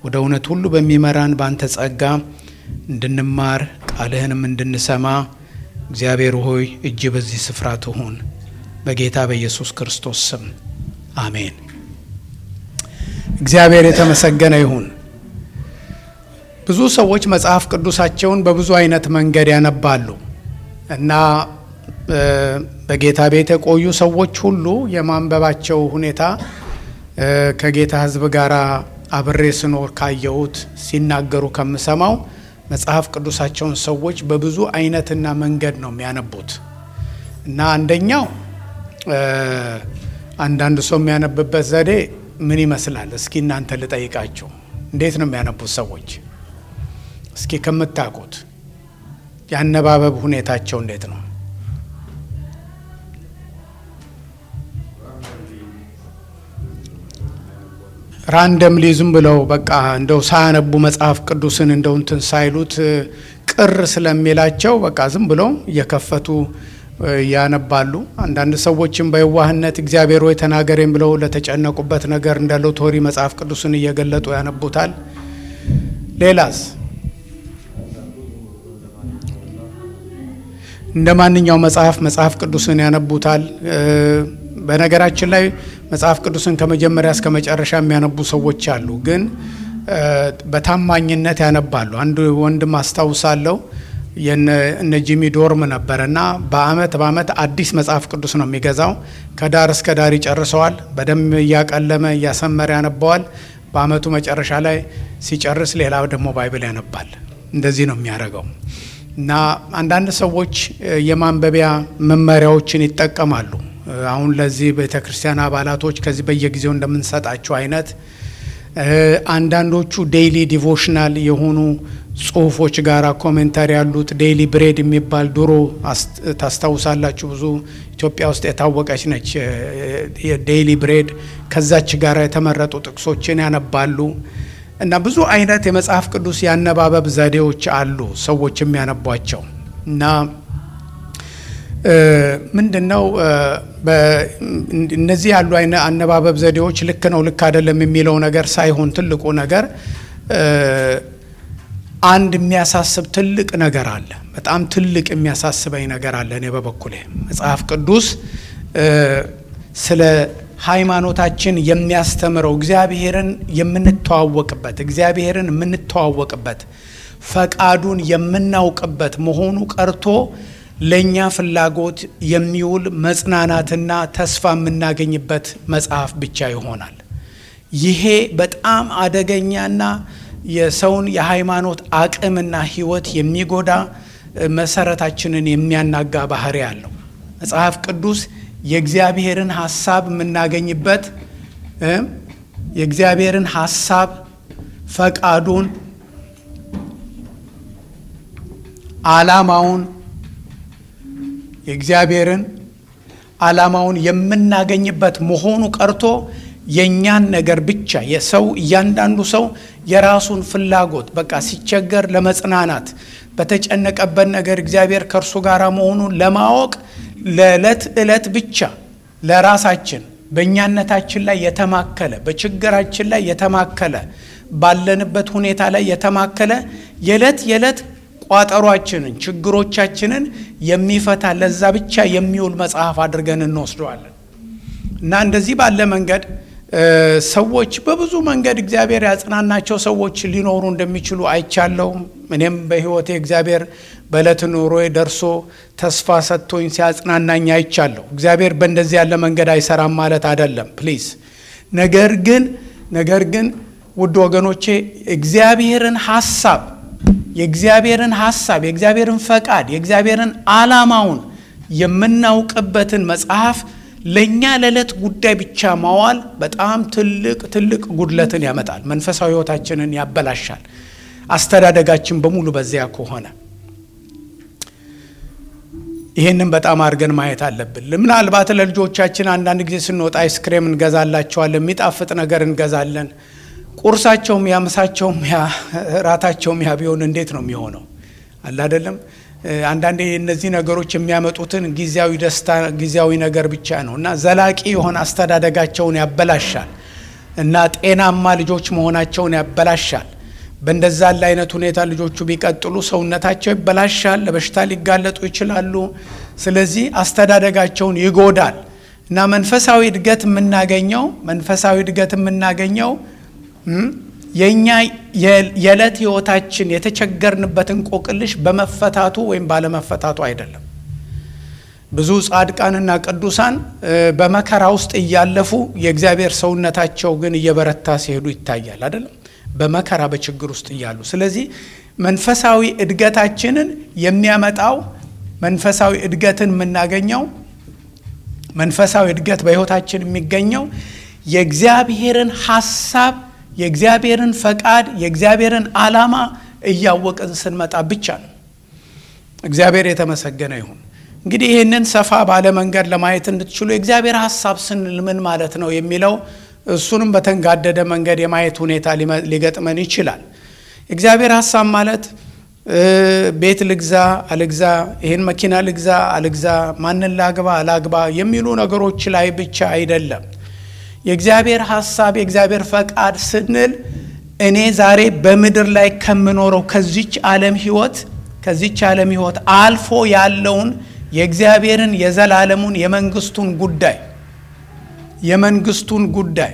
ወደ እውነት ሁሉ በሚመራን በአንተ ጸጋ እንድንማር ቃልህንም እንድንሰማ እግዚአብሔር ሆይ እጅ በዚህ ስፍራ ትሁን። በጌታ በኢየሱስ ክርስቶስ ስም አሜን። እግዚአብሔር የተመሰገነ ይሁን። ብዙ ሰዎች መጽሐፍ ቅዱሳቸውን በብዙ አይነት መንገድ ያነባሉ እና በጌታ ቤት የቆዩ ሰዎች ሁሉ የማንበባቸው ሁኔታ ከጌታ ሕዝብ ጋር አብሬ ስኖር ካየሁት ሲናገሩ ከምሰማው መጽሐፍ ቅዱሳቸውን ሰዎች በብዙ አይነትና መንገድ ነው የሚያነቡት እና አንደኛው አንዳንድ ሰው የሚያነብበት ዘዴ ምን ይመስላል? እስኪ እናንተ ልጠይቃቸው። እንዴት ነው የሚያነቡት ሰዎች? እስኪ ከምታውቁት የአነባበብ ሁኔታቸው እንዴት ነው? ራንደምሊ ዝም ብለው በቃ እንደው ሳያነቡ መጽሐፍ ቅዱስን እንደው እንትን ሳይሉት ቅር ስለሚላቸው በቃ ዝም ብለው እየከፈቱ ያነባሉ። አንዳንድ ሰዎችም በየዋህነት እግዚአብሔር ሆይ ተናገሬም ብለው ለተጨነቁበት ነገር እንደ ሎቶሪ መጽሐፍ ቅዱስን እየገለጡ ያነቡታል። ሌላስ እንደ ማንኛው መጽሐፍ መጽሐፍ ቅዱስን ያነቡታል። በነገራችን ላይ መጽሐፍ ቅዱስን ከመጀመሪያ እስከ መጨረሻ የሚያነቡ ሰዎች አሉ፣ ግን በታማኝነት ያነባሉ። አንድ ወንድም አስታውሳለሁ እነ ጂሚ ዶርም ነበረ እና በአመት በአመት አዲስ መጽሐፍ ቅዱስ ነው የሚገዛው። ከዳር እስከ ዳር ይጨርሰዋል። በደንብ እያቀለመ እያሰመረ ያነባዋል። በአመቱ መጨረሻ ላይ ሲጨርስ ሌላ ደግሞ ባይብል ያነባል። እንደዚህ ነው የሚያደርገው እና አንዳንድ ሰዎች የማንበቢያ መመሪያዎችን ይጠቀማሉ። አሁን ለዚህ ቤተ ክርስቲያን አባላቶች ከዚህ በየጊዜው እንደምንሰጣቸው አይነት አንዳንዶቹ ዴይሊ ዲቮሽናል የሆኑ ጽሁፎች ጋር ኮሜንታሪ ያሉት ዴይሊ ብሬድ የሚባል ድሮ ታስታውሳላችሁ፣ ብዙ ኢትዮጵያ ውስጥ የታወቀች ነች። የዴይሊ ብሬድ ከዛች ጋር የተመረጡ ጥቅሶችን ያነባሉ እና ብዙ አይነት የመጽሐፍ ቅዱስ ያነባበብ ዘዴዎች አሉ ሰዎች የሚያነቧቸው እና ምንድን ነው እነዚህ ያሉ አነባበብ ዘዴዎች ልክ ነው ልክ አይደለም የሚለው ነገር ሳይሆን ትልቁ ነገር አንድ የሚያሳስብ ትልቅ ነገር አለ። በጣም ትልቅ የሚያሳስበኝ ነገር አለ። እኔ በበኩሌ መጽሐፍ ቅዱስ ስለ ሃይማኖታችን የሚያስተምረው እግዚአብሔርን የምንተዋወቅበት እግዚአብሔርን የምንተዋወቅበት ፈቃዱን የምናውቅበት መሆኑ ቀርቶ ለእኛ ፍላጎት የሚውል መጽናናትና ተስፋ የምናገኝበት መጽሐፍ ብቻ ይሆናል። ይሄ በጣም አደገኛና የሰውን የሃይማኖት አቅምና ሕይወት የሚጎዳ መሰረታችንን የሚያናጋ ባህሪ አለው። መጽሐፍ ቅዱስ የእግዚአብሔርን ሐሳብ የምናገኝበት የእግዚአብሔርን ሐሳብ ፈቃዱን፣ ዓላማውን የእግዚአብሔርን ዓላማውን የምናገኝበት መሆኑ ቀርቶ የእኛን ነገር ብቻ የሰው እያንዳንዱ ሰው የራሱን ፍላጎት በቃ ሲቸገር ለመጽናናት በተጨነቀበት ነገር እግዚአብሔር ከእርሱ ጋር መሆኑን ለማወቅ ለዕለት ዕለት ብቻ ለራሳችን በእኛነታችን ላይ የተማከለ በችግራችን ላይ የተማከለ ባለንበት ሁኔታ ላይ የተማከለ የዕለት የዕለት ቋጠሯችንን ችግሮቻችንን የሚፈታ ለዛ ብቻ የሚውል መጽሐፍ አድርገን እንወስደዋለን እና እንደዚህ ባለ መንገድ ሰዎች በብዙ መንገድ እግዚአብሔር ያጽናናቸው ሰዎች ሊኖሩ እንደሚችሉ አይቻለሁም። እኔም በሕይወቴ እግዚአብሔር በዕለት ኑሮዬ ደርሶ ተስፋ ሰጥቶኝ ሲያጽናናኝ አይቻለሁ። እግዚአብሔር በእንደዚህ ያለ መንገድ አይሰራም ማለት አይደለም ፕሊዝ። ነገር ግን ነገር ግን ውድ ወገኖቼ እግዚአብሔርን ሐሳብ የእግዚአብሔርን ሐሳብ የእግዚአብሔርን ፈቃድ የእግዚአብሔርን ዓላማውን የምናውቅበትን መጽሐፍ ለእኛ ለዕለት ጉዳይ ብቻ ማዋል በጣም ትልቅ ትልቅ ጉድለትን ያመጣል። መንፈሳዊ ሕይወታችንን ያበላሻል። አስተዳደጋችን በሙሉ በዚያ ከሆነ ይህንን በጣም አድርገን ማየት አለብን። ምናልባት ለልጆቻችን አንዳንድ ጊዜ ስንወጣ አይስክሬም እንገዛላቸዋለን፣ የሚጣፍጥ ነገር እንገዛለን። ቁርሳቸውም ያ ምሳቸውም ያ ራታቸውም ያ ቢሆን እንዴት ነው የሚሆነው? አለ አይደለም። አንዳንዴ እነዚህ ነገሮች የሚያመጡትን ጊዜያዊ ደስታ ጊዜያዊ ነገር ብቻ ነው እና ዘላቂ የሆነ አስተዳደጋቸውን ያበላሻል እና ጤናማ ልጆች መሆናቸውን ያበላሻል። በእንደዛ ያለ አይነት ሁኔታ ልጆቹ ቢቀጥሉ ሰውነታቸው ይበላሻል፣ ለበሽታ ሊጋለጡ ይችላሉ። ስለዚህ አስተዳደጋቸውን ይጎዳል እና መንፈሳዊ እድገት የምናገኘው መንፈሳዊ እድገት የምናገኘው የእኛ የዕለት ህይወታችን የተቸገርንበት እንቆቅልሽ በመፈታቱ ወይም ባለመፈታቱ አይደለም። ብዙ ጻድቃንና ቅዱሳን በመከራ ውስጥ እያለፉ የእግዚአብሔር ሰውነታቸው ግን እየበረታ ሲሄዱ ይታያል። አይደለም በመከራ በችግር ውስጥ እያሉ። ስለዚህ መንፈሳዊ እድገታችንን የሚያመጣው መንፈሳዊ እድገትን የምናገኘው መንፈሳዊ እድገት በህይወታችን የሚገኘው የእግዚአብሔርን ሀሳብ የእግዚአብሔርን ፈቃድ የእግዚአብሔርን ዓላማ እያወቅን ስንመጣ ብቻ ነው። እግዚአብሔር የተመሰገነ ይሁን። እንግዲህ ይህንን ሰፋ ባለ መንገድ ለማየት እንድትችሉ የእግዚአብሔር ሀሳብ ስንል ምን ማለት ነው የሚለው እሱንም በተንጋደደ መንገድ የማየት ሁኔታ ሊገጥመን ይችላል። የእግዚአብሔር ሀሳብ ማለት ቤት ልግዛ አልግዛ፣ ይህን መኪና ልግዛ አልግዛ፣ ማንን ላግባ አላግባ የሚሉ ነገሮች ላይ ብቻ አይደለም። የእግዚአብሔር ሀሳብ የእግዚአብሔር ፈቃድ ስንል እኔ ዛሬ በምድር ላይ ከምኖረው ከዚች ዓለም ህይወት ከዚች ዓለም ህይወት አልፎ ያለውን የእግዚአብሔርን የዘላለሙን የመንግስቱን ጉዳይ የመንግስቱን ጉዳይ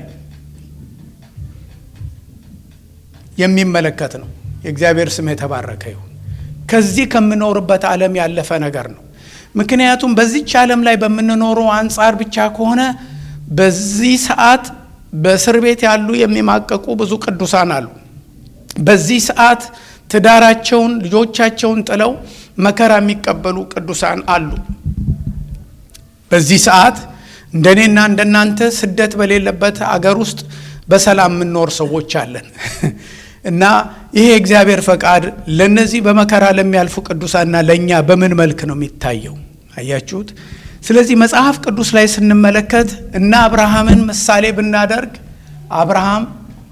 የሚመለከት ነው። የእግዚአብሔር ስም የተባረከ ይሁን። ከዚህ ከምኖርበት ዓለም ያለፈ ነገር ነው። ምክንያቱም በዚች ዓለም ላይ በምንኖረው አንጻር ብቻ ከሆነ በዚህ ሰዓት በእስር ቤት ያሉ የሚማቀቁ ብዙ ቅዱሳን አሉ። በዚህ ሰዓት ትዳራቸውን፣ ልጆቻቸውን ጥለው መከራ የሚቀበሉ ቅዱሳን አሉ። በዚህ ሰዓት እንደኔና እንደናንተ ስደት በሌለበት አገር ውስጥ በሰላም የምንኖር ሰዎች አለን እና ይሄ የእግዚአብሔር ፈቃድ ለነዚህ በመከራ ለሚያልፉ ቅዱሳንና ለእኛ በምን መልክ ነው የሚታየው? አያችሁት? ስለዚህ መጽሐፍ ቅዱስ ላይ ስንመለከት እና አብርሃምን ምሳሌ ብናደርግ አብርሃም፣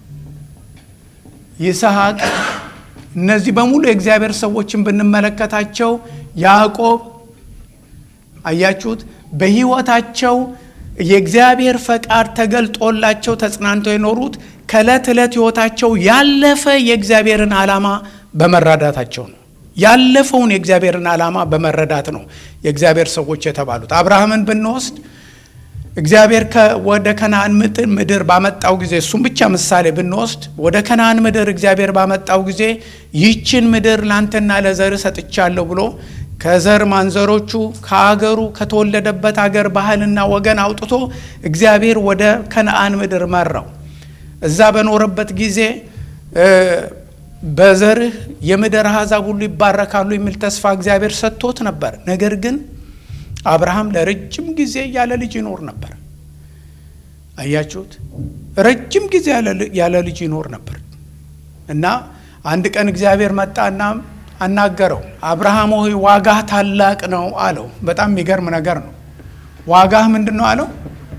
ይስሐቅ እነዚህ በሙሉ የእግዚአብሔር ሰዎችን ብንመለከታቸው ያዕቆብ አያችሁት በሕይወታቸው የእግዚአብሔር ፈቃድ ተገልጦላቸው ተጽናንተው የኖሩት ከዕለት ዕለት ሕይወታቸው ያለፈ የእግዚአብሔርን ዓላማ በመረዳታቸው ነው። ያለፈውን የእግዚአብሔርን ዓላማ በመረዳት ነው የእግዚአብሔር ሰዎች የተባሉት። አብርሃምን ብንወስድ እግዚአብሔር ወደ ከነአን ምድር ባመጣው ጊዜ እሱም ብቻ ምሳሌ ብንወስድ ወደ ከነአን ምድር እግዚአብሔር ባመጣው ጊዜ ይህችን ምድር ላንተና ለዘር ሰጥቻለሁ ብሎ ከዘር ማንዘሮቹ ከአገሩ ከተወለደበት አገር ባህልና ወገን አውጥቶ እግዚአብሔር ወደ ከነአን ምድር መራው። እዛ በኖረበት ጊዜ በዘርህ የምድር አሕዛብ ሁሉ ይባረካሉ የሚል ተስፋ እግዚአብሔር ሰጥቶት ነበር። ነገር ግን አብርሃም ለረጅም ጊዜ ያለ ልጅ ይኖር ነበር። አያችሁት? ረጅም ጊዜ ያለ ልጅ ይኖር ነበር እና አንድ ቀን እግዚአብሔር መጣና አናገረው። አብርሃም ሆይ ዋጋህ ታላቅ ነው አለው። በጣም የሚገርም ነገር ነው። ዋጋህ ምንድን ነው አለው?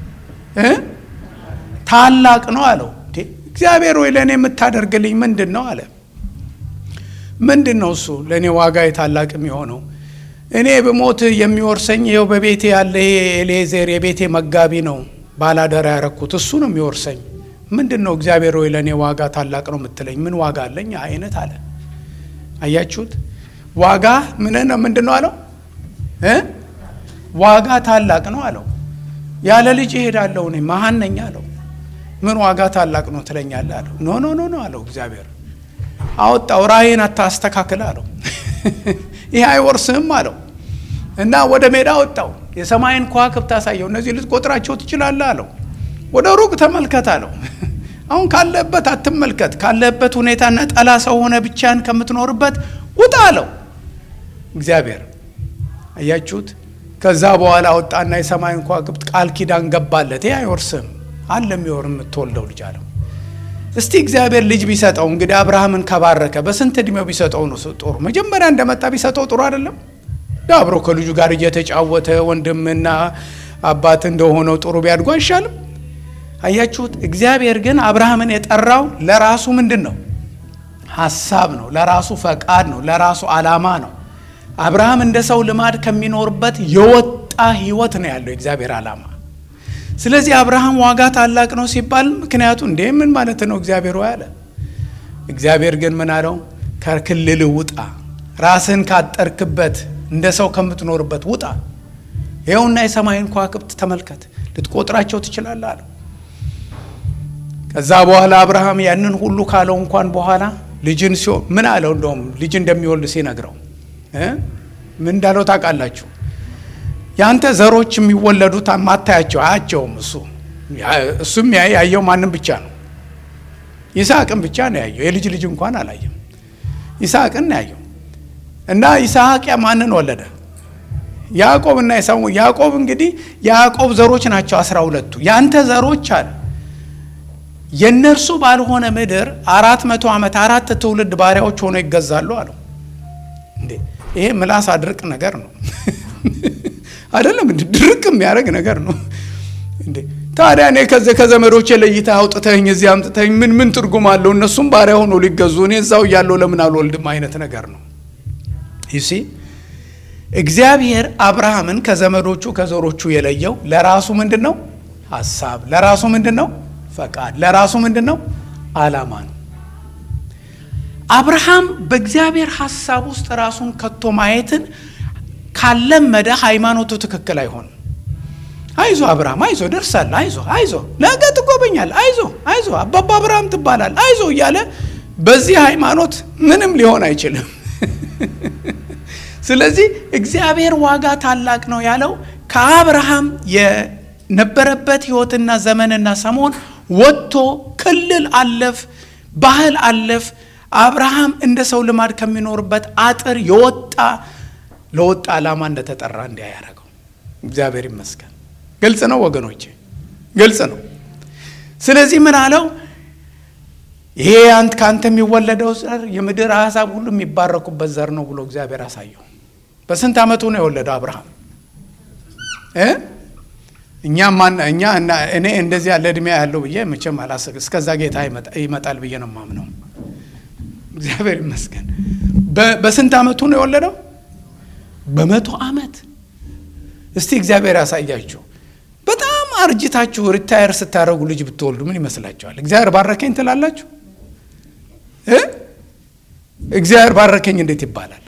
ታላቅ ነው አለው። እግዚአብሔር ሆይ ለእኔ የምታደርግልኝ ምንድን ነው አለ። ምንድን ነው እሱ ለእኔ ዋጋ ታላቅ የሚሆነው? እኔ ብሞት የሚወርሰኝ ይኸው በቤቴ ያለ ኤሌዜር የቤቴ መጋቢ ነው፣ ባላደራ ያረኩት እሱ ነው የሚወርሰኝ። ምንድን ነው እግዚአብሔር ሆይ ለእኔ ዋጋ ታላቅ ነው የምትለኝ? ምን ዋጋ አለኝ አይነት አለ። አያችሁት? ዋጋ ምን ነው ምንድን ነው አለው? ዋጋ ታላቅ ነው አለው። ያለ ልጅ እሄዳለሁ እኔ መሀን ነኝ አለው። ምን ዋጋ ታላቅ ነው ትለኛለህ አለው። ኖ ኖ ኖ ኖ አለው። እግዚአብሔር አወጣው። ራእይን አታስተካክል አለው። ይህ አይወርስህም አለው እና ወደ ሜዳ ወጣው። የሰማይን ከዋክብት አሳየው። እነዚህ ልትቆጥራቸው ትችላለህ አለው። ወደ ሩቅ ተመልከት አለው። አሁን ካለህበት አትመልከት፣ ካለህበት ሁኔታ ነጠላ ሰው ሆነ ብቻን ከምትኖርበት ውጣ አለው እግዚአብሔር። አያችሁት? ከዛ በኋላ ወጣና የሰማይን ከዋክብት ቃል ኪዳን ገባለት። ይህ አይወርስህም አለ የሚወር የምትወልደው ልጅ አለው። እስቲ እግዚአብሔር ልጅ ቢሰጠው እንግዲህ አብርሃምን ከባረከ በስንት እድሜው ቢሰጠው ነው ጥሩ? መጀመሪያ እንደመጣ ቢሰጠው ጥሩ አይደለም? አብሮ ከልጁ ጋር እየተጫወተ ወንድምና አባት እንደሆነው ጥሩ ቢያድጉ አይሻልም? አያችሁት? እግዚአብሔር ግን አብርሃምን የጠራው ለራሱ ምንድን ነው? ሀሳብ ነው፣ ለራሱ ፈቃድ ነው፣ ለራሱ ዓላማ ነው። አብርሃም እንደ ሰው ልማድ ከሚኖርበት የወጣ ህይወት ነው ያለው የእግዚአብሔር ዓላማ። ስለዚህ አብርሃም ዋጋ ታላቅ ነው ሲባል ምክንያቱ እንዴ ምን ማለት ነው እግዚአብሔር ሆይ አለ። እግዚአብሔር ግን ምን አለው? ከክልል ውጣ፣ ራስን ካጠርክበት እንደ ሰው ከምትኖርበት ውጣ። ይኸውና የሰማይን ከዋክብት ተመልከት፣ ልትቆጥራቸው ትችላለህ አለው። ከዛ በኋላ አብርሃም ያንን ሁሉ ካለው እንኳን በኋላ ልጅን ሲሆ ምን አለው? እንደውም ልጅ እንደሚወልድ ሲነግረው ምን እንዳለው ታውቃላችሁ? ያንተ ዘሮች የሚወለዱት ማታያቸው አያቸውም። እሱ እሱም ያየው ማንም ብቻ ነው ይስሐቅን ብቻ ነው ያየው። የልጅ ልጅ እንኳን አላየም። ይስሐቅን ነው ያየው። እና ይስሐቅ ማንን ወለደ? ያዕቆብ እና ኤሳው። ያዕቆብ እንግዲህ የያዕቆብ ዘሮች ናቸው አስራ ሁለቱ ያንተ ዘሮች አለ የእነርሱ ባልሆነ ምድር አራት መቶ ዓመት አራት ትውልድ ባሪያዎች ሆነው ይገዛሉ አለው። እንዴ ይሄ ምላስ አድርቅ ነገር ነው አይደለም? ድርቅ የሚያደርግ ነገር ነው እንዴ ታዲያ እኔ ከዚህ ከዘመዶቼ ለይተህ አውጥተኝ እዚህ አምጥተኝ ምን ምን ትርጉም አለው? እነሱም ባሪያ ሆኖ ሊገዙ እኔ እዛው እያለሁ ለምን አልወልድም አይነት ነገር ነው። ይሲ እግዚአብሔር አብርሃምን ከዘመዶቹ ከዘሮቹ የለየው ለራሱ ምንድን ነው ሀሳብ፣ ለራሱ ምንድን ነው ፈቃድ፣ ለራሱ ምንድን ነው አላማ ነው። አብርሃም በእግዚአብሔር ሀሳብ ውስጥ ራሱን ከቶ ማየትን ካለመደ ሃይማኖቱ ትክክል አይሆንም። አይዞ አብርሃም አይዞ ደርሳለህ፣ አይዞ አይዞ ነገ ትጎበኛለህ፣ አይዞ አይዞ አባባ አብርሃም ትባላለህ፣ አይዞ እያለ በዚህ ሃይማኖት ምንም ሊሆን አይችልም። ስለዚህ እግዚአብሔር ዋጋ ታላቅ ነው ያለው ከአብርሃም የነበረበት ሕይወትና ዘመንና ሰሞን ወጥቶ ክልል አለፍ፣ ባህል አለፍ። አብርሃም እንደ ሰው ልማድ ከሚኖርበት አጥር የወጣ ለወጣ ዓላማ እንደተጠራ እንዲያ ያደረገው እግዚአብሔር ይመስገን። ግልጽ ነው ወገኖቼ፣ ግልጽ ነው። ስለዚህ ምን አለው? ይሄ አንተ ከአንተ የሚወለደው ዘር የምድር አሕዛብ ሁሉ የሚባረኩበት ዘር ነው ብሎ እግዚአብሔር አሳየው። በስንት ዓመቱ ነው የወለደው አብርሃም? እኛ ማን እኛ እኔ እንደዚህ ያለ እድሜ ያለው ብዬ መቼም አላስብ። እስከዛ ጌታ ይመጣል ብዬ ነው የማምነው። እግዚአብሔር ይመስገን። በስንት ዓመቱ ነው የወለደው? በመቶ ዓመት። እስቲ እግዚአብሔር ያሳያችሁ። በጣም አርጅታችሁ ሪታየር ስታደርጉ ልጅ ብትወልዱ ምን ይመስላችኋል? እግዚአብሔር ባረከኝ ትላላችሁ? እግዚአብሔር ባረከኝ እንዴት ይባላል?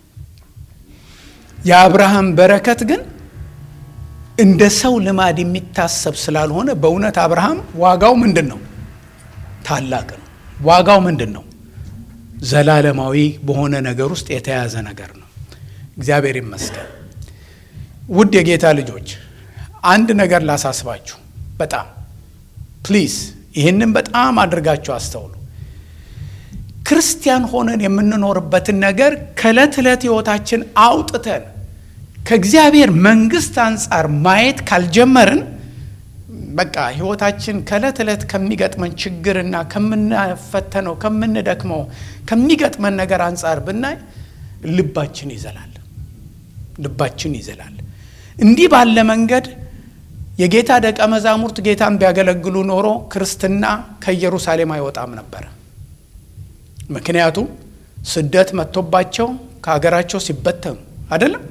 የአብርሃም በረከት ግን እንደ ሰው ልማድ የሚታሰብ ስላልሆነ በእውነት አብርሃም ዋጋው ምንድን ነው? ታላቅ ነው። ዋጋው ምንድን ነው? ዘላለማዊ በሆነ ነገር ውስጥ የተያዘ ነገር ነው። እግዚአብሔር ይመስገን። ውድ የጌታ ልጆች አንድ ነገር ላሳስባችሁ፣ በጣም ፕሊዝ፣ ይህንን በጣም አድርጋችሁ አስተውሉ። ክርስቲያን ሆነን የምንኖርበትን ነገር ከዕለት ዕለት ሕይወታችን አውጥተን ከእግዚአብሔር መንግሥት አንጻር ማየት ካልጀመርን በቃ ሕይወታችን ከዕለት ዕለት ከሚገጥመን ችግርና ከምናፈተነው ከምንደክመው ከሚገጥመን ነገር አንጻር ብናይ ልባችን ይዘላል፣ ልባችን ይዘላል። እንዲህ ባለ መንገድ የጌታ ደቀ መዛሙርት ጌታን ቢያገለግሉ ኖሮ ክርስትና ከኢየሩሳሌም አይወጣም ነበረ። ምክንያቱም ስደት መጥቶባቸው ከሀገራቸው ሲበተኑ አይደለም።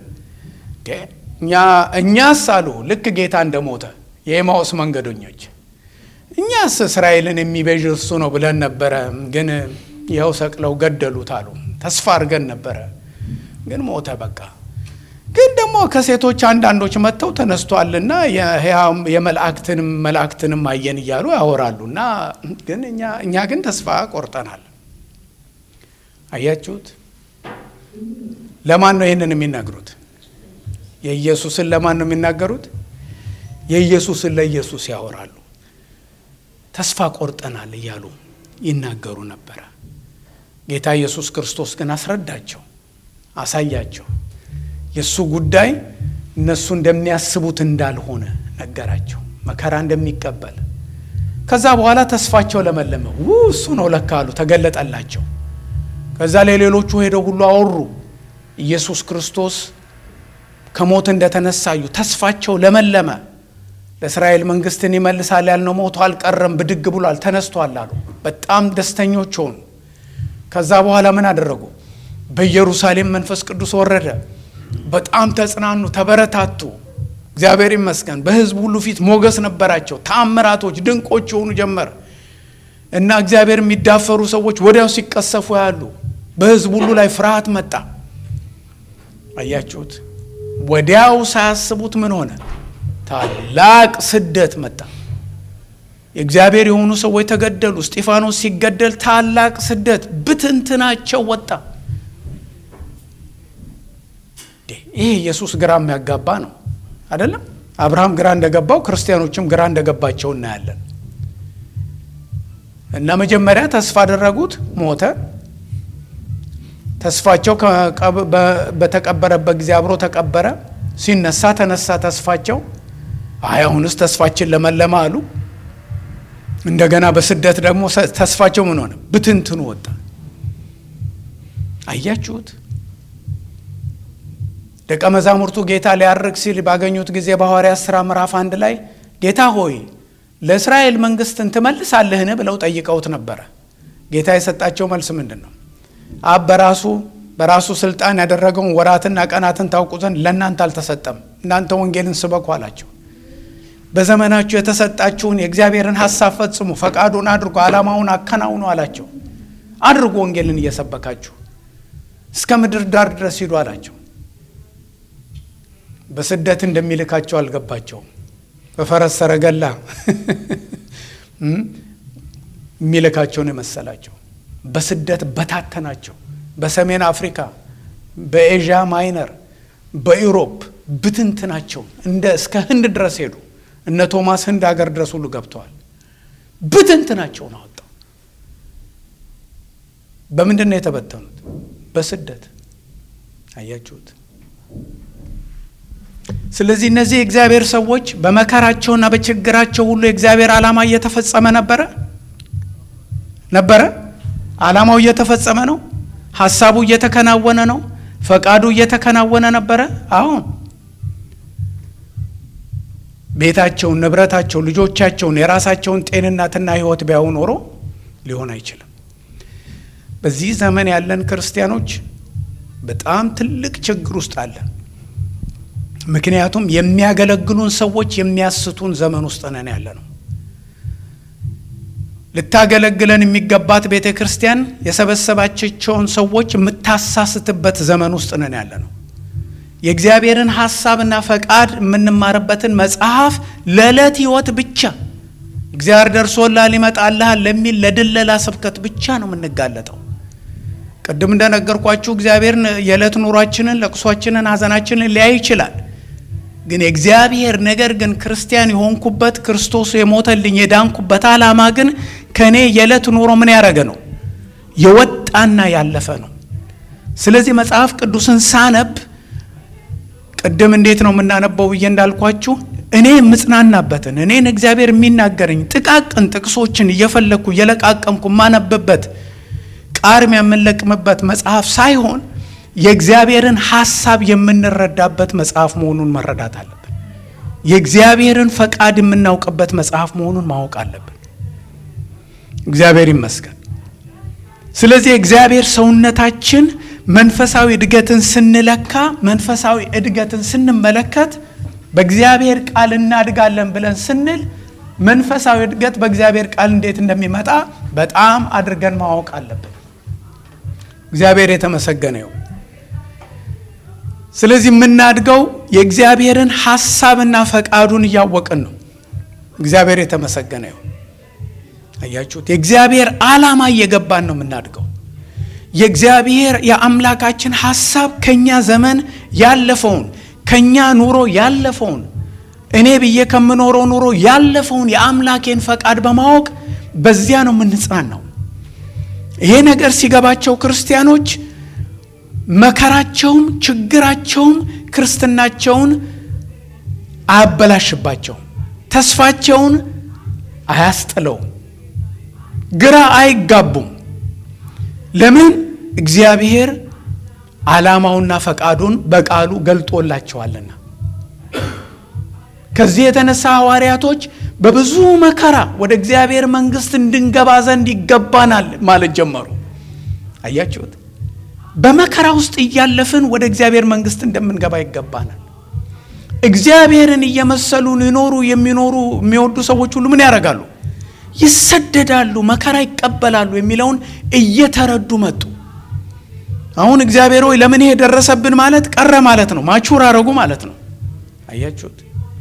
እኛስ አሉ ልክ ጌታ እንደሞተ የኤማውስ መንገደኞች እኛስ እስራኤልን የሚቤዥ እርሱ ነው ብለን ነበረ፣ ግን ይኸው ሰቅለው ገደሉት አሉ። ተስፋ አድርገን ነበረ፣ ግን ሞተ በቃ። ግን ደግሞ ከሴቶች አንዳንዶች መጥተው ተነስቷልና የመላእክትንም መላእክትንም አየን እያሉ ያወራሉ። እና ግን እኛ ግን ተስፋ ቆርጠናል። አያችሁት? ለማን ነው ይህንን የሚናገሩት? የኢየሱስን ለማን ነው የሚናገሩት? የኢየሱስን ለኢየሱስ ያወራሉ። ተስፋ ቆርጠናል እያሉ ይናገሩ ነበረ። ጌታ ኢየሱስ ክርስቶስ ግን አስረዳቸው፣ አሳያቸው። የእሱ ጉዳይ እነሱ እንደሚያስቡት እንዳልሆነ ነገራቸው። መከራ እንደሚቀበል ከዛ በኋላ ተስፋቸው ለመለመ። ው እሱ ነው ለካ አሉ፣ ተገለጠላቸው። ከዛ ለሌሎቹ ሄደው ሁሉ አወሩ። ኢየሱስ ክርስቶስ ከሞት እንደተነሳዩ ተስፋቸው ለመለመ። ለእስራኤል መንግስትን ይመልሳል ያልነው ሞቶ አልቀረም፣ ብድግ ብሏል፣ ተነስቷል አሉ። በጣም ደስተኞች ሆኑ። ከዛ በኋላ ምን አደረጉ? በኢየሩሳሌም መንፈስ ቅዱስ ወረደ። በጣም ተጽናኑ፣ ተበረታቱ። እግዚአብሔር ይመስገን በሕዝብ ሁሉ ፊት ሞገስ ነበራቸው። ተአምራቶች፣ ድንቆች የሆኑ ጀመር እና እግዚአብሔር የሚዳፈሩ ሰዎች ወዲያው ሲቀሰፉ ያሉ፣ በሕዝብ ሁሉ ላይ ፍርሃት መጣ። አያችሁት? ወዲያው ሳያስቡት ምን ሆነ? ታላቅ ስደት መጣ። የእግዚአብሔር የሆኑ ሰዎች ተገደሉ። እስጢፋኖስ ሲገደል ታላቅ ስደት ብትንትናቸው ወጣ። ይሄ ኢየሱስ ግራ የሚያጋባ ነው አይደለም? አብርሃም ግራ እንደገባው ክርስቲያኖችም ግራ እንደገባቸው እናያለን። እና መጀመሪያ ተስፋ አደረጉት፣ ሞተ። ተስፋቸው በተቀበረበት ጊዜ አብሮ ተቀበረ። ሲነሳ ተነሳ ተስፋቸው። አይ አሁንስ ተስፋችን ለመለማ አሉ። እንደገና በስደት ደግሞ ተስፋቸው ምን ሆነ? ብትንትኑ ወጣ። አያችሁት? ደቀ መዛሙርቱ ጌታ ሊያርግ ሲል ባገኙት ጊዜ በሐዋርያት ሥራ ምዕራፍ አንድ ላይ ጌታ ሆይ ለእስራኤል መንግሥትን ትመልሳለህን ብለው ጠይቀውት ነበረ። ጌታ የሰጣቸው መልስ ምንድን ነው? አብ በራሱ በራሱ ስልጣን ያደረገውን ወራትና ቀናትን ታውቁ ዘንድ ለእናንተ አልተሰጠም። እናንተ ወንጌልን ስበኩ አላቸው። በዘመናችሁ የተሰጣችሁን የእግዚአብሔርን ሐሳብ ፈጽሙ፣ ፈቃዱን አድርጎ ዓላማውን አከናውኑ አላቸው። አድርጎ ወንጌልን እየሰበካችሁ እስከ ምድር ዳር ድረስ ሂዱ አላቸው። በስደት እንደሚልካቸው አልገባቸውም። በፈረስ ሰረገላ የሚልካቸውን የመሰላቸው በስደት በታተናቸው። በሰሜን አፍሪካ፣ በኤዥያ ማይነር፣ በኢሮፕ ብትንትናቸው እንደ እስከ ህንድ ድረስ ሄዱ። እነ ቶማስ ህንድ ሀገር ድረስ ሁሉ ገብተዋል። ብትንትናቸውን አወጣው። በምንድን ነው የተበተኑት? በስደት አያችሁት። ስለዚህ እነዚህ የእግዚአብሔር ሰዎች በመከራቸውና በችግራቸው ሁሉ የእግዚአብሔር ዓላማ እየተፈጸመ ነበረ ነበረ። ዓላማው እየተፈጸመ ነው። ሀሳቡ እየተከናወነ ነው። ፈቃዱ እየተከናወነ ነበረ። አሁን ቤታቸውን፣ ንብረታቸውን፣ ልጆቻቸውን፣ የራሳቸውን ጤንነትና ሕይወት ቢያዩ ኖሮ ሊሆን አይችልም። በዚህ ዘመን ያለን ክርስቲያኖች በጣም ትልቅ ችግር ውስጥ አለን። ምክንያቱም የሚያገለግሉን ሰዎች የሚያስቱን ዘመን ውስጥ ነን ያለ ነው። ልታገለግለን የሚገባት ቤተ ክርስቲያን የሰበሰባቸውን ሰዎች የምታሳስትበት ዘመን ውስጥ ነን ያለ ነው። የእግዚአብሔርን ሐሳብና ፈቃድ የምንማርበትን መጽሐፍ ለዕለት ሕይወት ብቻ እግዚአብሔር ደርሶልሃል ይመጣልሃል ለሚል ለድለላ ስብከት ብቻ ነው የምንጋለጠው። ቅድም እንደነገርኳችሁ እግዚአብሔር የዕለት ኑሯችንን፣ ለቅሷችንን፣ ሐዘናችንን ሊያይ ይችላል። ግን የእግዚአብሔር ነገር ግን ክርስቲያን የሆንኩበት ክርስቶስ የሞተልኝ የዳንኩበት ዓላማ ግን ከእኔ የዕለት ኑሮ ምን ያደረገ ነው? የወጣና ያለፈ ነው። ስለዚህ መጽሐፍ ቅዱስን ሳነብ ቅድም እንዴት ነው የምናነበው ብዬ እንዳልኳችሁ እኔ የምጽናናበትን እኔን እግዚአብሔር የሚናገረኝ ጥቃቅን ጥቅሶችን እየፈለግኩ እየለቃቀምኩ የማነብበት ቃርም የምንለቅምበት መጽሐፍ ሳይሆን የእግዚአብሔርን ሐሳብ የምንረዳበት መጽሐፍ መሆኑን መረዳት አለብን። የእግዚአብሔርን ፈቃድ የምናውቅበት መጽሐፍ መሆኑን ማወቅ አለብን። እግዚአብሔር ይመስገን። ስለዚህ እግዚአብሔር ሰውነታችን መንፈሳዊ እድገትን ስንለካ፣ መንፈሳዊ እድገትን ስንመለከት በእግዚአብሔር ቃል እናድጋለን ብለን ስንል መንፈሳዊ እድገት በእግዚአብሔር ቃል እንዴት እንደሚመጣ በጣም አድርገን ማወቅ አለብን። እግዚአብሔር የተመሰገነ ይሁን። ስለዚህ የምናድገው የእግዚአብሔርን ሐሳብና ፈቃዱን እያወቅን ነው። እግዚአብሔር የተመሰገነ ይሁን። አያችሁት? የእግዚአብሔር ዓላማ እየገባን ነው የምናድገው። የእግዚአብሔር የአምላካችን ሐሳብ ከኛ ዘመን ያለፈውን ከኛ ኑሮ ያለፈውን እኔ ብዬ ከምኖረው ኑሮ ያለፈውን የአምላኬን ፈቃድ በማወቅ በዚያ ነው የምንጽናናው። ይሄ ነገር ሲገባቸው ክርስቲያኖች መከራቸውም ችግራቸውም ክርስትናቸውን አያበላሽባቸውም፣ ተስፋቸውን አያስጥለውም፣ ግራ አይጋቡም። ለምን? እግዚአብሔር ዓላማውና ፈቃዱን በቃሉ ገልጦላቸዋልና። ከዚህ የተነሳ ሐዋርያቶች በብዙ መከራ ወደ እግዚአብሔር መንግሥት እንድንገባ ዘንድ ይገባናል ማለት ጀመሩ። አያችሁት? በመከራ ውስጥ እያለፍን ወደ እግዚአብሔር መንግሥት እንደምንገባ ይገባናል። እግዚአብሔርን እየመሰሉ ሊኖሩ የሚኖሩ የሚወዱ ሰዎች ሁሉ ምን ያደርጋሉ? ይሰደዳሉ፣ መከራ ይቀበላሉ የሚለውን እየተረዱ መጡ። አሁን እግዚአብሔር ሆይ ለምን ይሄ ደረሰብን ማለት ቀረ ማለት ነው። ማቹር አረጉ ማለት ነው። አያችሁት?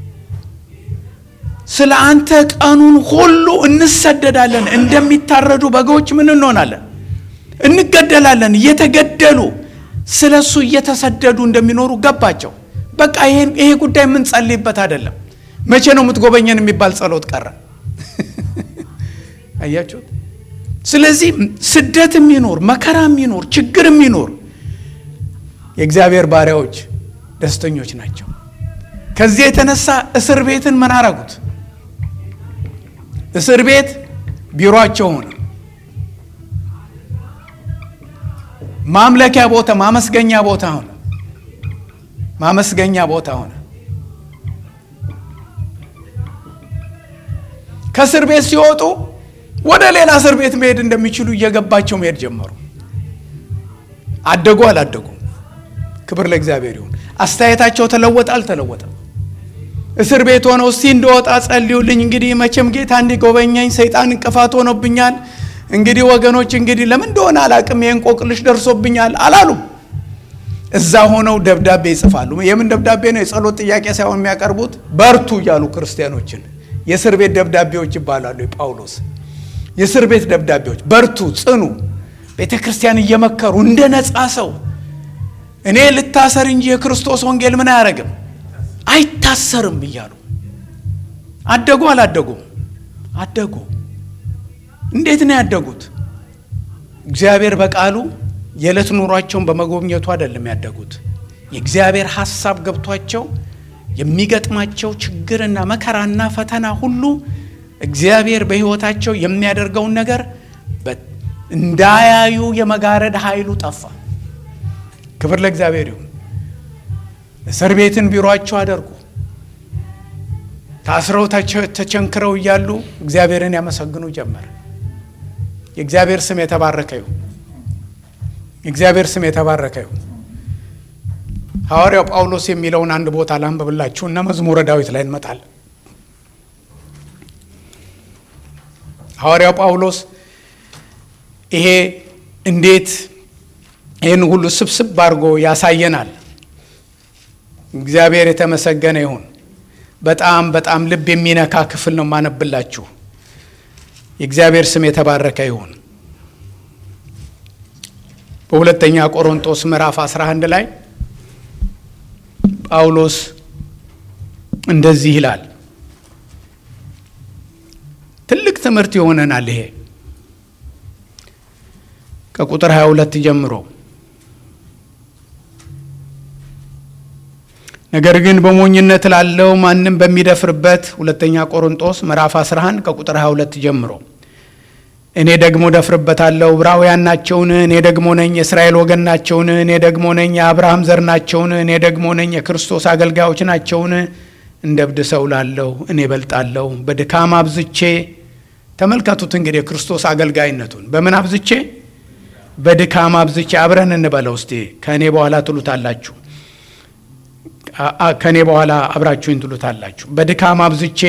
ስለ አንተ ቀኑን ሁሉ እንሰደዳለን፣ እንደሚታረዱ በጎች ምን እንሆናለን? እንገደላለን። እየተገደሉ ስለ እሱ እየተሰደዱ እንደሚኖሩ ገባቸው። በቃ ይሄ ጉዳይ የምንጸልይበት አይደለም። መቼ ነው የምትጎበኘን የሚባል ጸሎት ቀረ። አያችሁት? ስለዚህ ስደት የሚኖር መከራ የሚኖር ችግር የሚኖር የእግዚአብሔር ባሪያዎች ደስተኞች ናቸው። ከዚህ የተነሳ እስር ቤትን ምን አረጉት? እስር ቤት ቢሮአቸው ሆነ። ማምለኪያ ቦታ፣ ማመስገኛ ቦታ ሆነ። ማመስገኛ ቦታ ሆነ። ከእስር ቤት ሲወጡ ወደ ሌላ እስር ቤት መሄድ እንደሚችሉ እየገባቸው መሄድ ጀመሩ። አደጉ አላደጉም? ክብር ለእግዚአብሔር ይሁን። አስተያየታቸው ተለወጠ አልተለወጠም? እስር ቤት ሆነው እስቲ እንደወጣ ጸልዩልኝ፣ እንግዲህ መቼም ጌታ እንዲጎበኘኝ ሰይጣን እንቅፋት ሆኖብኛል፣ እንግዲህ ወገኖች እንግዲህ ለምን እንደሆነ አላቅም የእንቆቅልሽ ደርሶብኛል አላሉም። እዛ ሆነው ደብዳቤ ይጽፋሉ። የምን ደብዳቤ ነው? የጸሎት ጥያቄ ሳይሆን የሚያቀርቡት በርቱ እያሉ ክርስቲያኖችን የእስር ቤት ደብዳቤዎች ይባላሉ። የጳውሎስ የእስር ቤት ደብዳቤዎች በርቱ፣ ጽኑ፣ ቤተ ክርስቲያን እየመከሩ እንደ ነፃ ሰው እኔ ልታሰር እንጂ የክርስቶስ ወንጌል ምን አያደርግም አይታሰርም እያሉ አደጉ። አላደጉም? አደጉ። እንዴት ነው ያደጉት? እግዚአብሔር በቃሉ የዕለት ኑሯቸውን በመጎብኘቱ አይደለም ያደጉት። የእግዚአብሔር ሐሳብ ገብቷቸው የሚገጥማቸው ችግርና መከራና ፈተና ሁሉ እግዚአብሔር በሕይወታቸው የሚያደርገውን ነገር እንዳያዩ የመጋረድ ኃይሉ ጠፋ። ክብር ለእግዚአብሔር ይሁን። እስር ቤትን ቢሮአቸው አደርጉ። ታስረው ተቸንክረው እያሉ እግዚአብሔርን ያመሰግኑ ጀመር። የእግዚአብሔር ስም የተባረከ ይሁን። የእግዚአብሔር ስም የተባረከ ይሁን። ሐዋርያው ጳውሎስ የሚለውን አንድ ቦታ ላንብብላችሁ እና መዝሙረ ዳዊት ላይ እንመጣለን። ሐዋርያው ጳውሎስ ይሄ እንዴት ይህን ሁሉ ስብስብ አድርጎ ያሳየናል። እግዚአብሔር የተመሰገነ ይሁን። በጣም በጣም ልብ የሚነካ ክፍል ነው ማነብላችሁ። የእግዚአብሔር ስም የተባረከ ይሁን። በሁለተኛ ቆሮንጦስ ምዕራፍ 11 ላይ ጳውሎስ እንደዚህ ይላል። ትልቅ ትምህርት ይሆነናል ይሄ ከቁጥር 22 ጀምሮ ነገር ግን በሞኝነት ላለው ማንም በሚደፍርበት ሁለተኛ ቆሮንጦስ ምዕራፍ 11 ከቁጥር 22 ጀምሮ እኔ ደግሞ ደፍርበታለሁ። ዕብራውያን ናቸውን? እኔ ደግሞ ነኝ። የእስራኤል ወገን ናቸውን? እኔ ደግሞ ነኝ። የአብርሃም ዘር ናቸውን? እኔ ደግሞ ነኝ። የክርስቶስ አገልጋዮች ናቸውን? እንደ እብድ ሰው ላለሁ እኔ በልጣለሁ። በድካም አብዝቼ ተመልከቱት እንግዲህ የክርስቶስ አገልጋይነቱን በምን አብዝቼ? በድካም አብዝቼ። አብረን እንበለው እስቲ ከእኔ በኋላ ትሉታላችሁ ከእኔ በኋላ አብራችሁኝ ትሉታላችሁ። በድካም አብዝቼ፣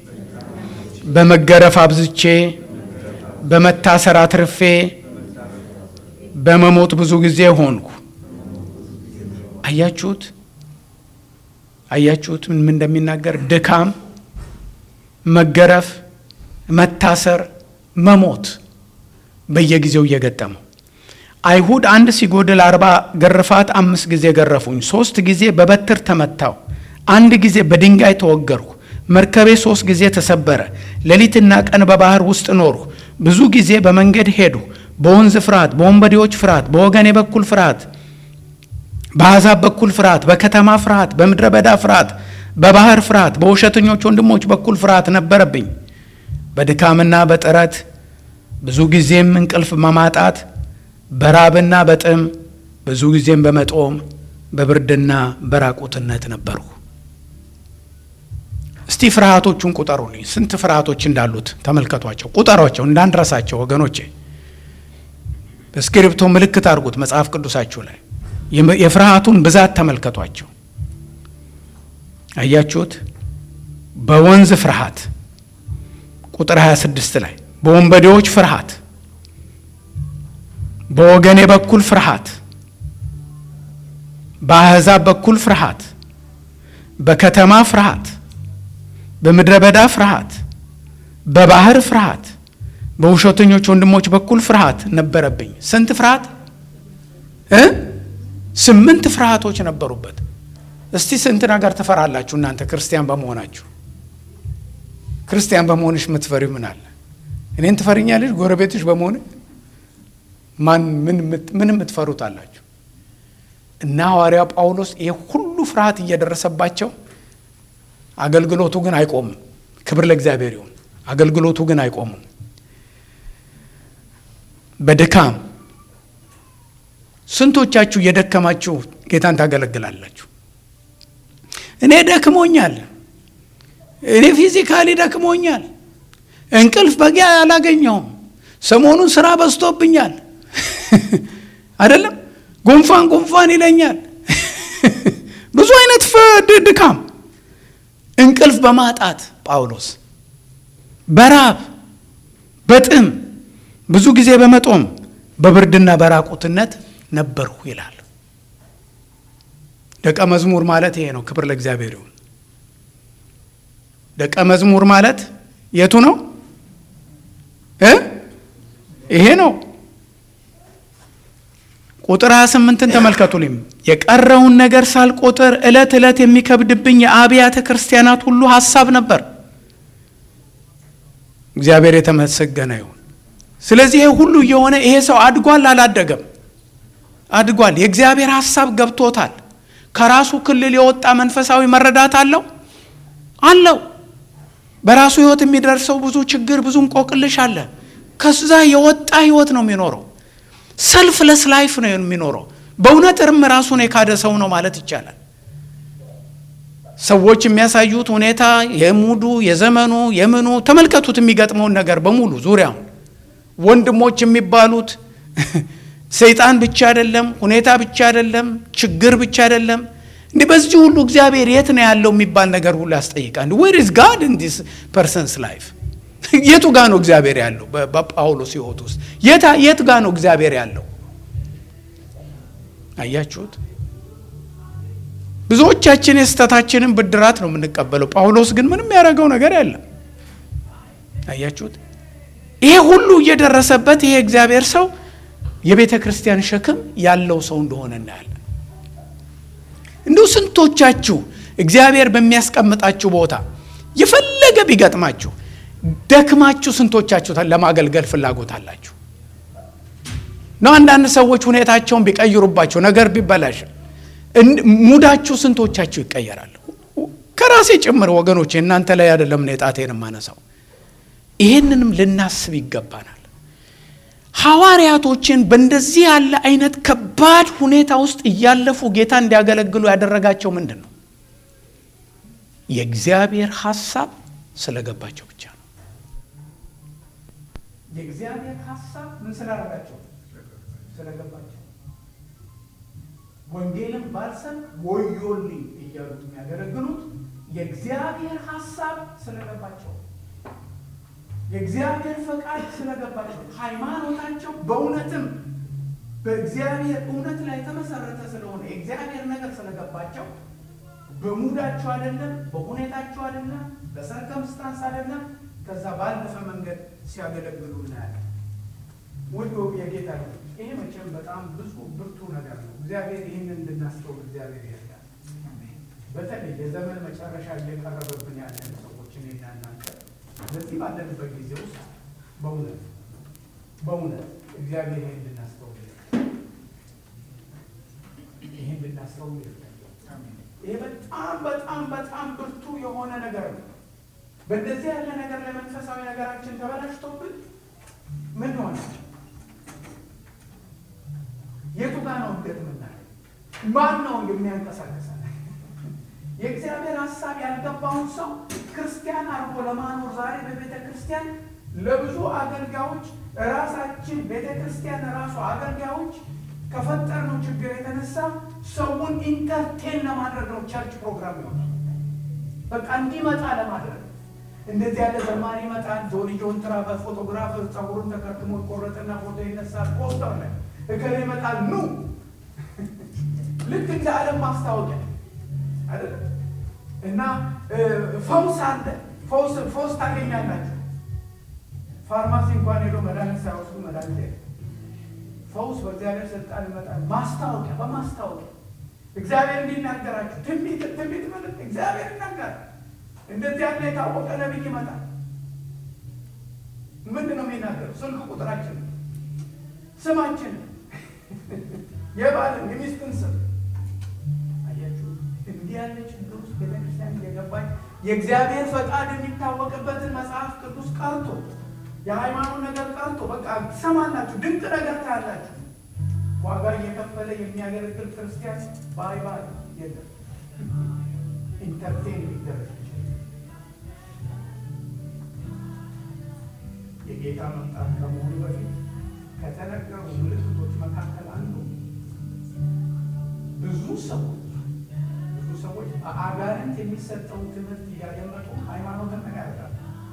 በመገረፍ አብዝቼ፣ በመታሰር አትርፌ፣ በመሞት ብዙ ጊዜ ሆንኩ። አያችሁት? አያችሁት ምን እንደሚናገር ድካም፣ መገረፍ፣ መታሰር፣ መሞት በየጊዜው እየገጠመው አይሁድ አንድ ሲጎድል አርባ ግርፋት አምስት ጊዜ ገረፉኝ። ሶስት ጊዜ በበትር ተመታው። አንድ ጊዜ በድንጋይ ተወገርሁ። መርከቤ ሶስት ጊዜ ተሰበረ። ሌሊትና ቀን በባህር ውስጥ ኖርሁ። ብዙ ጊዜ በመንገድ ሄዱ። በወንዝ ፍርሃት፣ በወንበዴዎች ፍርሃት፣ በወገኔ በኩል ፍርሃት፣ በአሕዛብ በኩል ፍርሃት፣ በከተማ ፍርሃት፣ በምድረ በዳ ፍርሃት፣ በባህር ፍርሃት፣ በውሸተኞች ወንድሞች በኩል ፍርሃት ነበረብኝ። በድካምና በጥረት ብዙ ጊዜም እንቅልፍ በማጣት በራብና በጥም ብዙ ጊዜም በመጦም በብርድና በራቁትነት ነበሩ። እስቲ ፍርሃቶቹን ቁጠሩልኝ። ስንት ፍርሃቶች እንዳሉት ተመልከቷቸው፣ ቁጠሯቸው እንዳንረሳቸው ወገኖቼ። በእስክሪብቶ ምልክት አድርጉት መጽሐፍ ቅዱሳችሁ ላይ የፍርሃቱን ብዛት ተመልከቷቸው። አያችሁት? በወንዝ ፍርሃት ቁጥር 26 ላይ በወንበዴዎች ፍርሃት፣ በወገኔ በኩል ፍርሃት፣ በአሕዛብ በኩል ፍርሃት፣ በከተማ ፍርሃት፣ በምድረ በዳ ፍርሃት፣ በባህር ፍርሃት፣ በውሸተኞች ወንድሞች በኩል ፍርሃት ነበረብኝ። ስንት ፍርሃት እ ስምንት ፍርሃቶች ነበሩበት። እስቲ ስንት ነገር ትፈራላችሁ እናንተ ክርስቲያን በመሆናችሁ? ክርስቲያን በመሆንሽ የምትፈሪው ምን አለ? እኔን ትፈሪኛለሽ? ጎረቤትሽ በመሆን ማን ምን የምትፈሩት አላችሁ? እና ሐዋርያው ጳውሎስ ይህ ሁሉ ፍርሃት እየደረሰባቸው አገልግሎቱ ግን አይቆምም። ክብር ለእግዚአብሔር ይሁን። አገልግሎቱ ግን አይቆምም። በድካም ስንቶቻችሁ እየደከማችሁ ጌታን ታገለግላላችሁ? እኔ ደክሞኛል፣ እኔ ፊዚካሊ ደክሞኛል፣ እንቅልፍ በቂ አላገኘውም፣ ሰሞኑን ስራ በዝቶብኛል፣ አይደለም ጉንፋን ጉንፋን ይለኛል። ብዙ አይነት ድካም፣ እንቅልፍ በማጣት ጳውሎስ በራብ በጥም ብዙ ጊዜ በመጦም በብርድና በራቁትነት ነበርሁ ይላል። ደቀ መዝሙር ማለት ይሄ ነው። ክብር ለእግዚአብሔር ይሁን። ደቀ መዝሙር ማለት የቱ ነው እ ይሄ ነው። ቁጥር 28ን ተመልከቱልኝ። የቀረውን ነገር ሳልቆጥር ዕለት ዕለት የሚከብድብኝ የአብያተ ክርስቲያናት ሁሉ ሀሳብ ነበር። እግዚአብሔር የተመሰገነ ይሁን። ስለዚህ ይሄ ሁሉ እየሆነ ይሄ ሰው አድጓል አላደገም? አድጓል። የእግዚአብሔር ሀሳብ ገብቶታል። ከራሱ ክልል የወጣ መንፈሳዊ መረዳት አለው አለው። በራሱ ህይወት የሚደርሰው ብዙ ችግር፣ ብዙ እንቆቅልሽ አለ። ከዛ የወጣ ህይወት ነው የሚኖረው። ሰልፍለስ ላይፍ ነው የሚኖረው። በእውነት እርም ራሱን የካደ ሰው ነው ማለት ይቻላል። ሰዎች የሚያሳዩት ሁኔታ የሙዱ የዘመኑ የምኑ ተመልከቱት፣ የሚገጥመውን ነገር በሙሉ ዙሪያውን ወንድሞች የሚባሉት ሰይጣን ብቻ አይደለም፣ ሁኔታ ብቻ አይደለም፣ ችግር ብቻ አይደለም። እንዲህ በዚህ ሁሉ እግዚአብሔር የት ነው ያለው የሚባል ነገር ሁሉ ያስጠይቃል። ዌር ኢዝ ጋድ ኢን ዲስ ፐርሰንስ ላይፍ? የቱ ጋ ነው እግዚአብሔር ያለው? በጳውሎስ ህይወት ውስጥ የት ጋ ነው እግዚአብሔር ያለው? አያችሁት? ብዙዎቻችን የስህተታችንን ብድራት ነው የምንቀበለው። ጳውሎስ ግን ምንም ያደረገው ነገር የለም። አያችሁት? ይሄ ሁሉ እየደረሰበት ይሄ እግዚአብሔር ሰው የቤተ ክርስቲያን ሸክም ያለው ሰው እንደሆነ እናያለን። እንዲሁ ስንቶቻችሁ እግዚአብሔር በሚያስቀምጣችሁ ቦታ የፈለገ ቢገጥማችሁ ደክማችሁ ስንቶቻችሁ ለማገልገል ፍላጎት አላችሁ ነው? አንዳንድ ሰዎች ሁኔታቸውን ቢቀይሩባቸው ነገር ቢበላሽ ሙዳችሁ ስንቶቻችሁ ይቀየራል? ከራሴ ጭምር ወገኖች፣ እናንተ ላይ አይደለም እኔ ጣቴን የማነሳው። ይህንንም ልናስብ ይገባናል። ሐዋርያቶችን በእንደዚህ ያለ አይነት ከባድ ሁኔታ ውስጥ እያለፉ ጌታ እንዲያገለግሉ ያደረጋቸው ምንድን ነው? የእግዚአብሔር ሐሳብ ስለገባቸው ብቻ ነው። የእግዚአብሔር ሐሳብ ምን ስላደረጋቸው? ስለገባቸው። ወንጌልን ባልሰን ወዮልኝ እያሉት የሚያገለግሉት የእግዚአብሔር ሐሳብ ስለገባቸው የእግዚአብሔር ፈቃድ ስለገባቸው ሃይማኖታቸው በእውነትም በእግዚአብሔር እውነት ላይ የተመሰረተ ስለሆነ የእግዚአብሔር ነገር ስለገባቸው በሙዳቸው አይደለም፣ በሁኔታቸው አይደለም፣ በሰርከምስታንስ አይደለም፣ ከዛ ባለፈ መንገድ ሲያገለግሉ እናያለን። ውድ የጌታ ይሄ መቼም በጣም ብዙ ብርቱ ነገር ነው። እግዚአብሔር ይህንን እንድናስተውል እግዚአብሔር ይርዳል። በተለይ የዘመን መጨረሻ እየቀረበብን ያለን ሰዎች እኔና እናንተ በዚህ ባለንበት ጊዜ ውስጥ በእውነት በእውነት እግዚአብሔር ይህን እንድናስተውል ይህን እንድናስተውል ይርዳል። ይሄ በጣም በጣም በጣም ብርቱ የሆነ ነገር ነው። በእንደዚህ ያለ ነገር ለመንፈሳዊ ነገራችን ተበላሽቶብን ምን ሆነ? የቱ ጋር ነው እድገት የምናየው? ማን ነው የሚያንቀሳቀሰን? የእግዚአብሔር ሀሳብ ያልገባውን ሰው ክርስቲያን አድርጎ ለማኖር ዛሬ በቤተ ክርስቲያን ለብዙ አገልጋዮች ራሳችን ቤተ ክርስቲያን ራሱ አገልጋዮች ከፈጠርነው ችግር የተነሳ ሰውን ኢንተርቴን ለማድረግ ነው ቸርች ፕሮግራም ይሆናል። በቃ እንዲመጣ ለማድረግ እንደዚህ ያለ ዘማሪ ይመጣል። ጆኒ ጆንትራ በፎቶግራፈር ጸጉሩን ተከርክሞ ቆረጥና ፎቶ ይነሳል። ፖስተር ላይ እገሌ ይመጣል ኑ ልክ እንደ ዓለም ማስታወቂያ አይደለም። እና ፈውስ አለ። ፈውስ ፈውስ ታገኛላችሁ። ፋርማሲ እንኳን ሄዶ መድኃኒት ሳይወስዱ መድኃኒት የለም። ፈውስ በእግዚአብሔር ስልጣን ይመጣል። ማስታወቂያ በማስታወቂያ እግዚአብሔር እንዲናገራችሁ ትንቢት ትንቢት ማለት እግዚአብሔር ይናገራል። እንደዚህ ያለ የታወቀ ነቢይ ይመጣል። ምንድን ነው የሚናገረው? ስልክ ቁጥራችን፣ ስማችን፣ የባልን የሚስትን ስም አያችሁ። እንዲህ ያለ ችግር ውስጥ ቤተክርስቲያን እየገባች የእግዚአብሔር ፈቃድ የሚታወቅበትን መጽሐፍ ቅዱስ ቀርቶ የሃይማኖት ነገር ቀርቶ በቃ ትሰማላችሁ፣ ድንቅ ነገር ታያላችሁ። ዋጋ እየከፈለ የሚያገለግል ክርስቲያን ባይባል የለም። ኢንተርቴን የሚደረግ የጌታ መምጣት ከመሆኑ በፊት ከተነገሩ ምልክቶች መካከል አንዱ ብዙ ሰዎች ብዙ ሰዎች በአጋንንት የሚሰጠውን ትምህርት እያደመጡ ሃይማኖትን ምን ያደርጋሉ?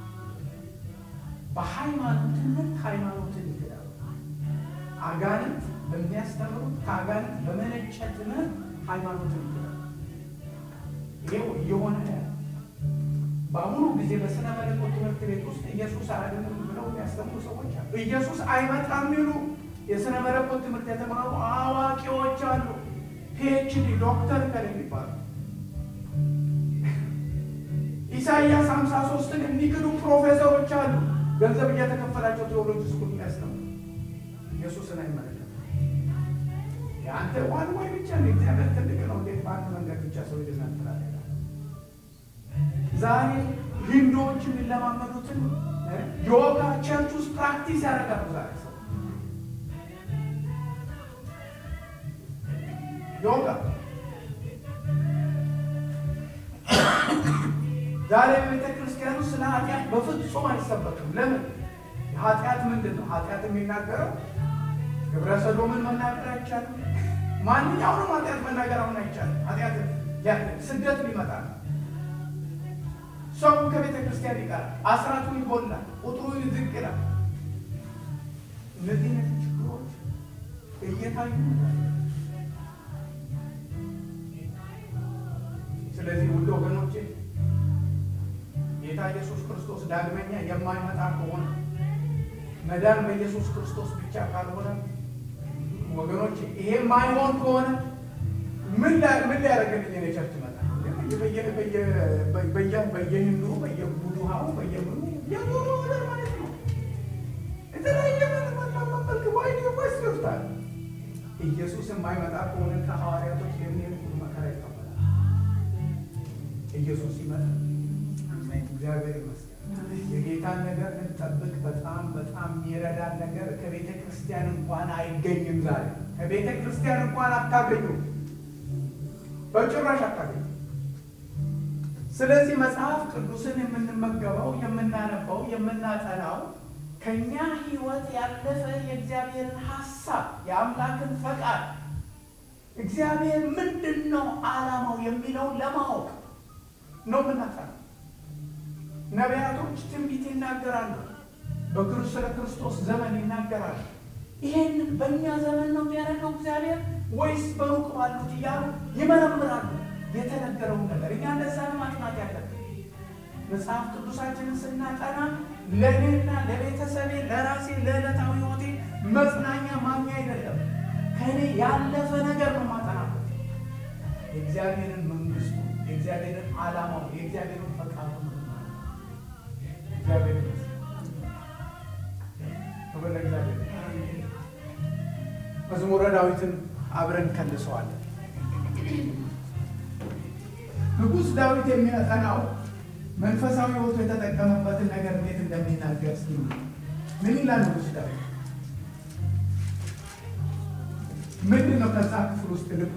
በሃይማኖት ትምህርት ሃይማኖትን ይክዳሉ። አጋንንት በሚያስተምሩት ከአጋንንት በመነጨ ትምህርት ሃይማኖትን ይክዳሉ። ይሄው እየሆነ ያለ በአሁኑ ጊዜ በስነ መለኮት ትምህርት ቤት ውስጥ ኢየሱስ አያድንም ብለው የሚያስተምሩ ሰዎች አሉ። ኢየሱስ አይመጣም የሚሉ የስነ መለኮት ትምህርት የተማሩ አዋቂዎች አሉ። ፒኤችዲ ዶክተር ከል የሚባሉ ኢሳይያስ ሀምሳ ሶስትን የሚክዱ ፕሮፌሰሮች አሉ። ገንዘብ እየተከፈላቸው ቴዎሎጂ ስኩል የሚያስተምሩ ኢየሱስን አይመለከትም። የአንተ ዋን ወይ ብቻ ነው። እግዚአብሔር ትልቅ ነው። እንዴት በአንድ መንገድ ብቻ ሰው ይድናል? ዛሬ ሂንዶዎች የሚለማመዱትን ዮጋ ቸርች ውስጥ ፕራክቲስ ያደርጋሉ። ዛሬ ሰው ዮጋ ዛሬ በቤተ ክርስቲያን ውስጥ ስለ ኃጢአት በፍጹም አይሰበክም። ለምን? ኃጢአት ምንድን ነው? ኃጢአት የሚናገረው ግብረ ሰዶምን መናገር አይቻልም። ማንኛውንም ኃጢአት መናገር አሁን አይቻልም። ኃጢአት ስደት ሊመጣ ነው። ሰው ከቤተ ክርስቲያን ይቀራል። አስራቱ ይጎላል። ቁጥሩ ዝቅ ይላል። እነዚህ አይነት ችግሮች እየታዩ ስለዚህ ውድ ወገኖቼ ጌታ ኢየሱስ ክርስቶስ ዳግመኛ የማይመጣ ከሆነ መዳን በኢየሱስ ክርስቶስ ብቻ ካልሆነ ወገኖቼ ይሄ የማይሆን ከሆነ ምን ሊያደርግልኝ እኔ ቸርች ይመጣል? በየሂንዱ በየቡድሃው በየምኑ የሙሉ ነገር ማለት ነው። የተለያየ መመልክ ወይ ወስ ይወስዳል። ኢየሱስ የማይመጣ ከሆነ ከሐዋርያቶች የሚሄድ ሁሉ መከራ ይቀበላል። ኢየሱስ ይመጣል። እግዚአብሔር ይመስገን። የጌታን ነገር እንጠብቅ። በጣም በጣም የሚረዳን ነገር ከቤተ ክርስቲያን እንኳን አይገኝም። ዛሬ ከቤተ ክርስቲያን እንኳን አታገኙም፣ በጭራሽ አታገኙም። ስለዚህ መጽሐፍ ቅዱስን የምንመገበው የምናነበው፣ የምናጠናው ከእኛ ሕይወት ያለፈ የእግዚአብሔርን ሀሳብ የአምላክን ፈቃድ እግዚአብሔር ምንድን ነው ዓላማው የሚለውን ለማወቅ ነው የምናጠናው። ነቢያቶች ትንቢት ይናገራሉ፣ በክርስቶስ ስለ ክርስቶስ ዘመን ይናገራሉ። ይሄንን በእኛ ዘመን ነው የሚያደርገው እግዚአብሔር ወይስ በሩቅ ባሉት እያሉ ይመረምራሉ። የተነገረውን ነገር እኛ እንደዛ ማጥናት ያለብን መጽሐፍ ቅዱሳችንን ስናጠና ለእኔና ለቤተሰቤ ለራሴ ለዕለታዊ ሕይወቴ መጽናኛ ማግኛ አይደለም። ከእኔ ያለፈ ነገር ነው ማጠናበት የእግዚአብሔርን መንግስቱ፣ የእግዚአብሔርን ዓላማው፣ የእግዚአብሔርን ፈቃዱ ነው። እግዚአብሔር ክብር ለእግዚአብሔር። መዝሙረ ዳዊትን አብረን ከልሰዋለን። ንጉሥ ዳዊት የሚያጠናው መንፈሳዊ ሕይወቱ የተጠቀመበትን ነገር እንዴት እንደሚናገር ስ ምን ይላል? ንጉሥ ዳዊት ምንድን ነው? ከዛ ክፍል ውስጥ ልብ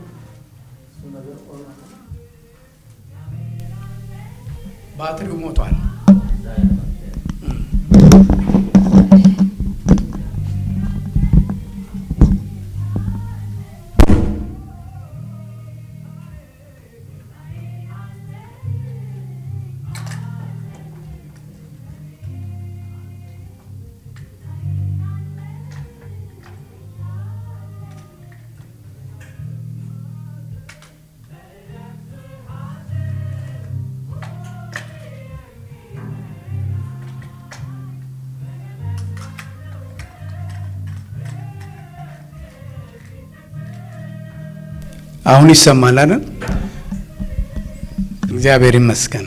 ባትሪው ሞቷል። አሁን ይሰማል አይደል? እግዚአብሔር ይመስገን።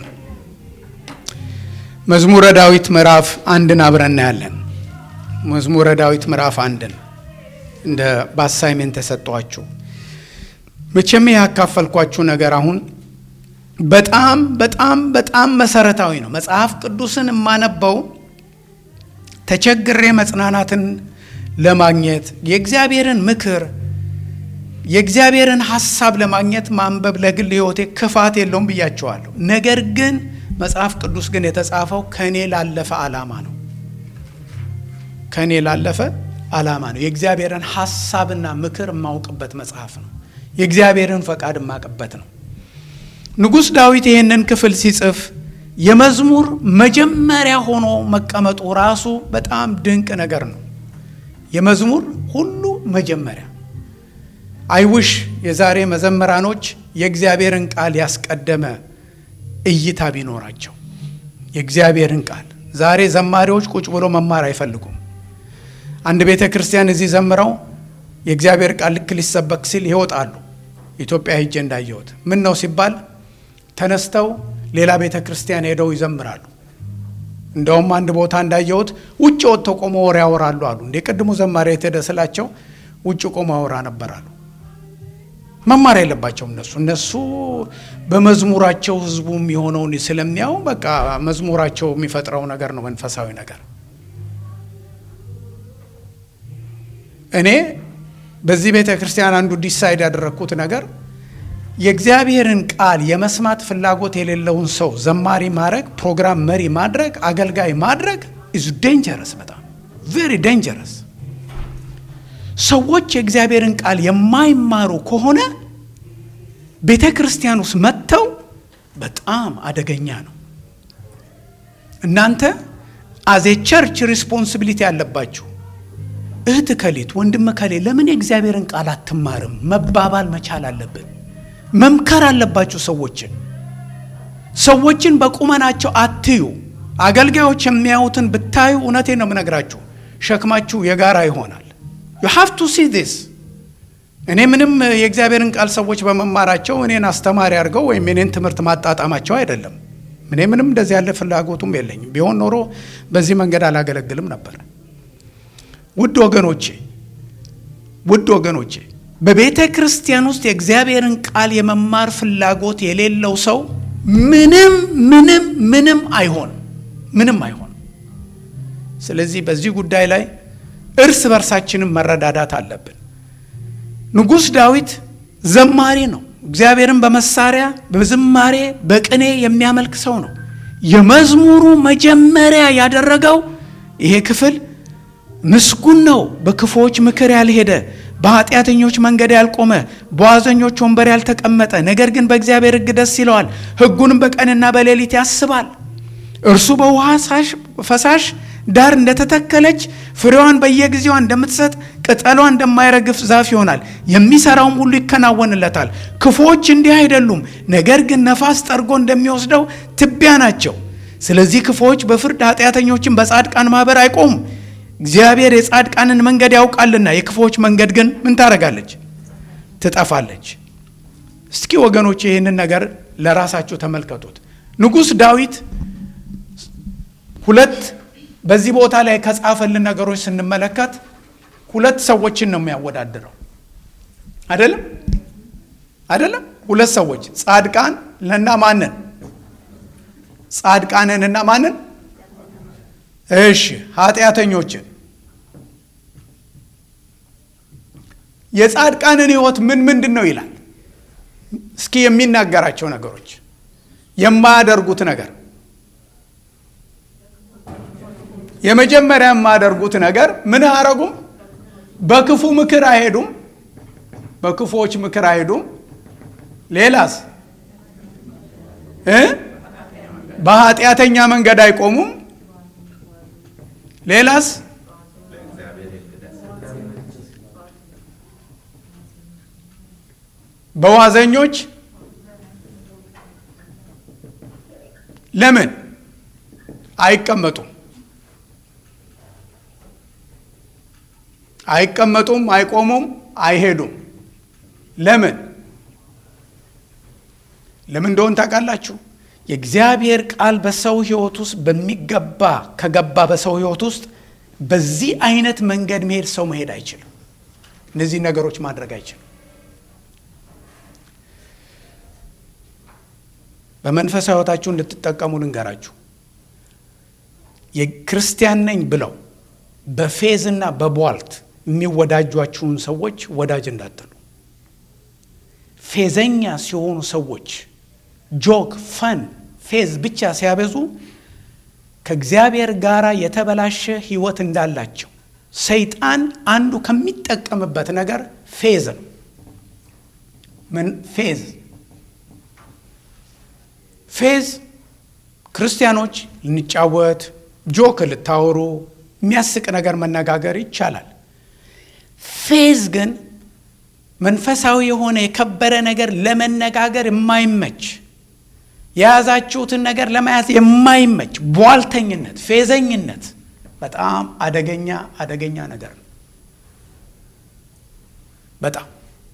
መዝሙረ ዳዊት ምዕራፍ አንድን አብረን እናያለን። መዝሙረ ዳዊት ምዕራፍ አንድን እንደ በአሳይሜንት ተሰጧችሁ። መቼም ያካፈልኳችሁ ነገር አሁን በጣም በጣም በጣም መሰረታዊ ነው። መጽሐፍ ቅዱስን የማነበው ተቸግሬ መጽናናትን ለማግኘት የእግዚአብሔርን ምክር የእግዚአብሔርን ሀሳብ ለማግኘት ማንበብ ለግል ሕይወቴ ክፋት የለውም ብያቸዋለሁ። ነገር ግን መጽሐፍ ቅዱስ ግን የተጻፈው ከእኔ ላለፈ ዓላማ ነው። ከእኔ ላለፈ ዓላማ ነው። የእግዚአብሔርን ሀሳብና ምክር የማውቅበት መጽሐፍ ነው። የእግዚአብሔርን ፈቃድ የማውቅበት ነው። ንጉሥ ዳዊት ይህንን ክፍል ሲጽፍ የመዝሙር መጀመሪያ ሆኖ መቀመጡ ራሱ በጣም ድንቅ ነገር ነው። የመዝሙር ሁሉ መጀመሪያ አይውሽ የዛሬ መዘምራኖች የእግዚአብሔርን ቃል ያስቀደመ እይታ ቢኖራቸው የእግዚአብሔርን ቃል ዛሬ ዘማሪዎች ቁጭ ብሎ መማር አይፈልጉም። አንድ ቤተ ክርስቲያን እዚህ ዘምረው የእግዚአብሔር ቃል ልክ ሊሰበክ ሲል ይወጣሉ። ኢትዮጵያ ሄጄ እንዳየሁት ምን ነው ሲባል ተነስተው ሌላ ቤተ ክርስቲያን ሄደው ይዘምራሉ። እንደውም አንድ ቦታ እንዳየሁት ውጭ ወጥተው ቆሞ ወሬ ያወራሉ አሉ። እንደ ቅድሙ ዘማሪ የተሄደ ስላቸው ውጭ ቆሞ ያወራ ነበራሉ። መማር የለባቸውም እነሱ እነሱ በመዝሙራቸው ህዝቡም የሆነውን ስለሚያው በቃ መዝሙራቸው የሚፈጥረው ነገር ነው መንፈሳዊ ነገር። እኔ በዚህ ቤተ ክርስቲያን አንዱ ዲሳይድ ያደረግኩት ነገር የእግዚአብሔርን ቃል የመስማት ፍላጎት የሌለውን ሰው ዘማሪ ማድረግ፣ ፕሮግራም መሪ ማድረግ፣ አገልጋይ ማድረግ ኢዝ ዴንጀረስ፣ በጣም ቬሪ ዴንጀረስ። ሰዎች የእግዚአብሔርን ቃል የማይማሩ ከሆነ ቤተ ክርስቲያን ውስጥ መጥተው በጣም አደገኛ ነው። እናንተ አዜ ቸርች ሪስፖንሲቢሊቲ ያለባችሁ እህት ከሌት ወንድም ከሌ ለምን የእግዚአብሔርን ቃል አትማርም መባባል መቻል አለብን። መምከር አለባችሁ ሰዎችን ሰዎችን በቁመናቸው አትዩ። አገልጋዮች የሚያዩትን ብታዩ እውነቴን ነው የምነግራችሁ ሸክማችሁ የጋራ ይሆናል። ዩ ሃቭ ቱ ሲ ዲስ እኔ ምንም የእግዚአብሔርን ቃል ሰዎች በመማራቸው እኔን አስተማሪ አድርገው ወይም የኔን ትምህርት ማጣጣማቸው አይደለም። እኔ ምንም እንደዚህ ያለ ፍላጎቱም የለኝም። ቢሆን ኖሮ በዚህ መንገድ አላገለግልም ነበር። ውድ ወገኖቼ ውድ ወገኖቼ በቤተ ክርስቲያን ውስጥ የእግዚአብሔርን ቃል የመማር ፍላጎት የሌለው ሰው ምንም ምንም ምንም አይሆንም፣ ምንም አይሆንም። ስለዚህ በዚህ ጉዳይ ላይ እርስ በርሳችንም መረዳዳት አለብን። ንጉሥ ዳዊት ዘማሪ ነው። እግዚአብሔርን በመሳሪያ በዝማሬ በቅኔ የሚያመልክ ሰው ነው። የመዝሙሩ መጀመሪያ ያደረገው ይሄ ክፍል ምስጉን ነው፣ በክፉዎች ምክር ያልሄደ፣ በኃጢአተኞች መንገድ ያልቆመ፣ በዋዘኞች ወንበር ያልተቀመጠ፣ ነገር ግን በእግዚአብሔር ሕግ ደስ ይለዋል፣ ሕጉንም በቀንና በሌሊት ያስባል። እርሱ በውሃ ፈሳሽ ዳር እንደተተከለች ፍሬዋን በየጊዜዋ እንደምትሰጥ ቅጠሏ እንደማይረግፍ ዛፍ ይሆናል። የሚሰራውም ሁሉ ይከናወንለታል። ክፉዎች እንዲህ አይደሉም፣ ነገር ግን ነፋስ ጠርጎ እንደሚወስደው ትቢያ ናቸው። ስለዚህ ክፉዎች በፍርድ ኃጢአተኞችን በጻድቃን ማኅበር አይቆሙም። እግዚአብሔር የጻድቃንን መንገድ ያውቃልና የክፉዎች መንገድ ግን ምን ታደርጋለች? ትጠፋለች። እስኪ ወገኖች ይህንን ነገር ለራሳችሁ ተመልከቱት። ንጉሥ ዳዊት ሁለት በዚህ ቦታ ላይ ከጻፈልን ነገሮች ስንመለከት ሁለት ሰዎችን ነው የሚያወዳድረው። አይደለም አይደለም? ሁለት ሰዎች ጻድቃን ለና ማንን? ጻድቃንን እና ማንን? እሺ ኃጢአተኞችን። የጻድቃንን ሕይወት ምን ምንድን ነው ይላል? እስኪ የሚናገራቸው ነገሮች የማያደርጉት ነገር የመጀመሪያ የማያደርጉት ነገር ምን አያረጉም? በክፉ ምክር አይሄዱም። በክፉዎች ምክር አይሄዱም። ሌላስ እ በኃጢአተኛ መንገድ አይቆሙም። ሌላስ በዋዘኞች ለምን አይቀመጡም? አይቀመጡም፣ አይቆሙም፣ አይሄዱም። ለምን? ለምን እንደሆን ታውቃላችሁ? የእግዚአብሔር ቃል በሰው ሕይወት ውስጥ በሚገባ ከገባ በሰው ሕይወት ውስጥ በዚህ አይነት መንገድ መሄድ ሰው መሄድ አይችልም። እነዚህ ነገሮች ማድረግ አይችልም። በመንፈሳዊ ሕይወታችሁ እንድትጠቀሙ ልንገራችሁ። የክርስቲያን ነኝ ብለው በፌዝና በቧልት የሚወዳጇችሁን ሰዎች ወዳጅ እንዳትሉ። ፌዘኛ ሲሆኑ ሰዎች ጆክ፣ ፈን፣ ፌዝ ብቻ ሲያበዙ ከእግዚአብሔር ጋር የተበላሸ ሕይወት እንዳላቸው ሰይጣን አንዱ ከሚጠቀምበት ነገር ፌዝ ነው። ምን ፌዝ ፌዝ ክርስቲያኖች ልንጫወት ጆክ ልታወሩ የሚያስቅ ነገር መነጋገር ይቻላል። ፌዝ ግን መንፈሳዊ የሆነ የከበረ ነገር ለመነጋገር የማይመች የያዛችሁትን ነገር ለመያዝ የማይመች ቧልተኝነት፣ ፌዘኝነት በጣም አደገኛ አደገኛ ነገር ነው። በጣም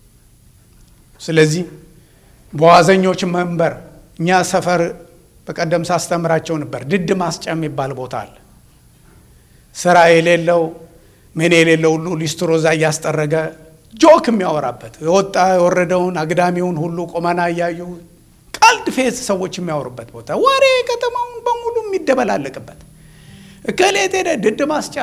ስለዚህ በዋዘኞች መንበር እኛ ሰፈር በቀደም ሳስተምራቸው ነበር። ድድ ማስጫ የሚባል ቦታ አለ። ስራ የሌለው ምን የሌለው ሁሉ ሊስትሮዛ እያስጠረገ ጆክ የሚያወራበት የወጣ የወረደውን አግዳሚውን ሁሉ ቆመና እያዩ ቀልድ ፌዝ ሰዎች የሚያወሩበት ቦታ፣ ወሬ ከተማውን በሙሉ የሚደበላለቅበት እከሌት ሄደ ድድ ማስጫ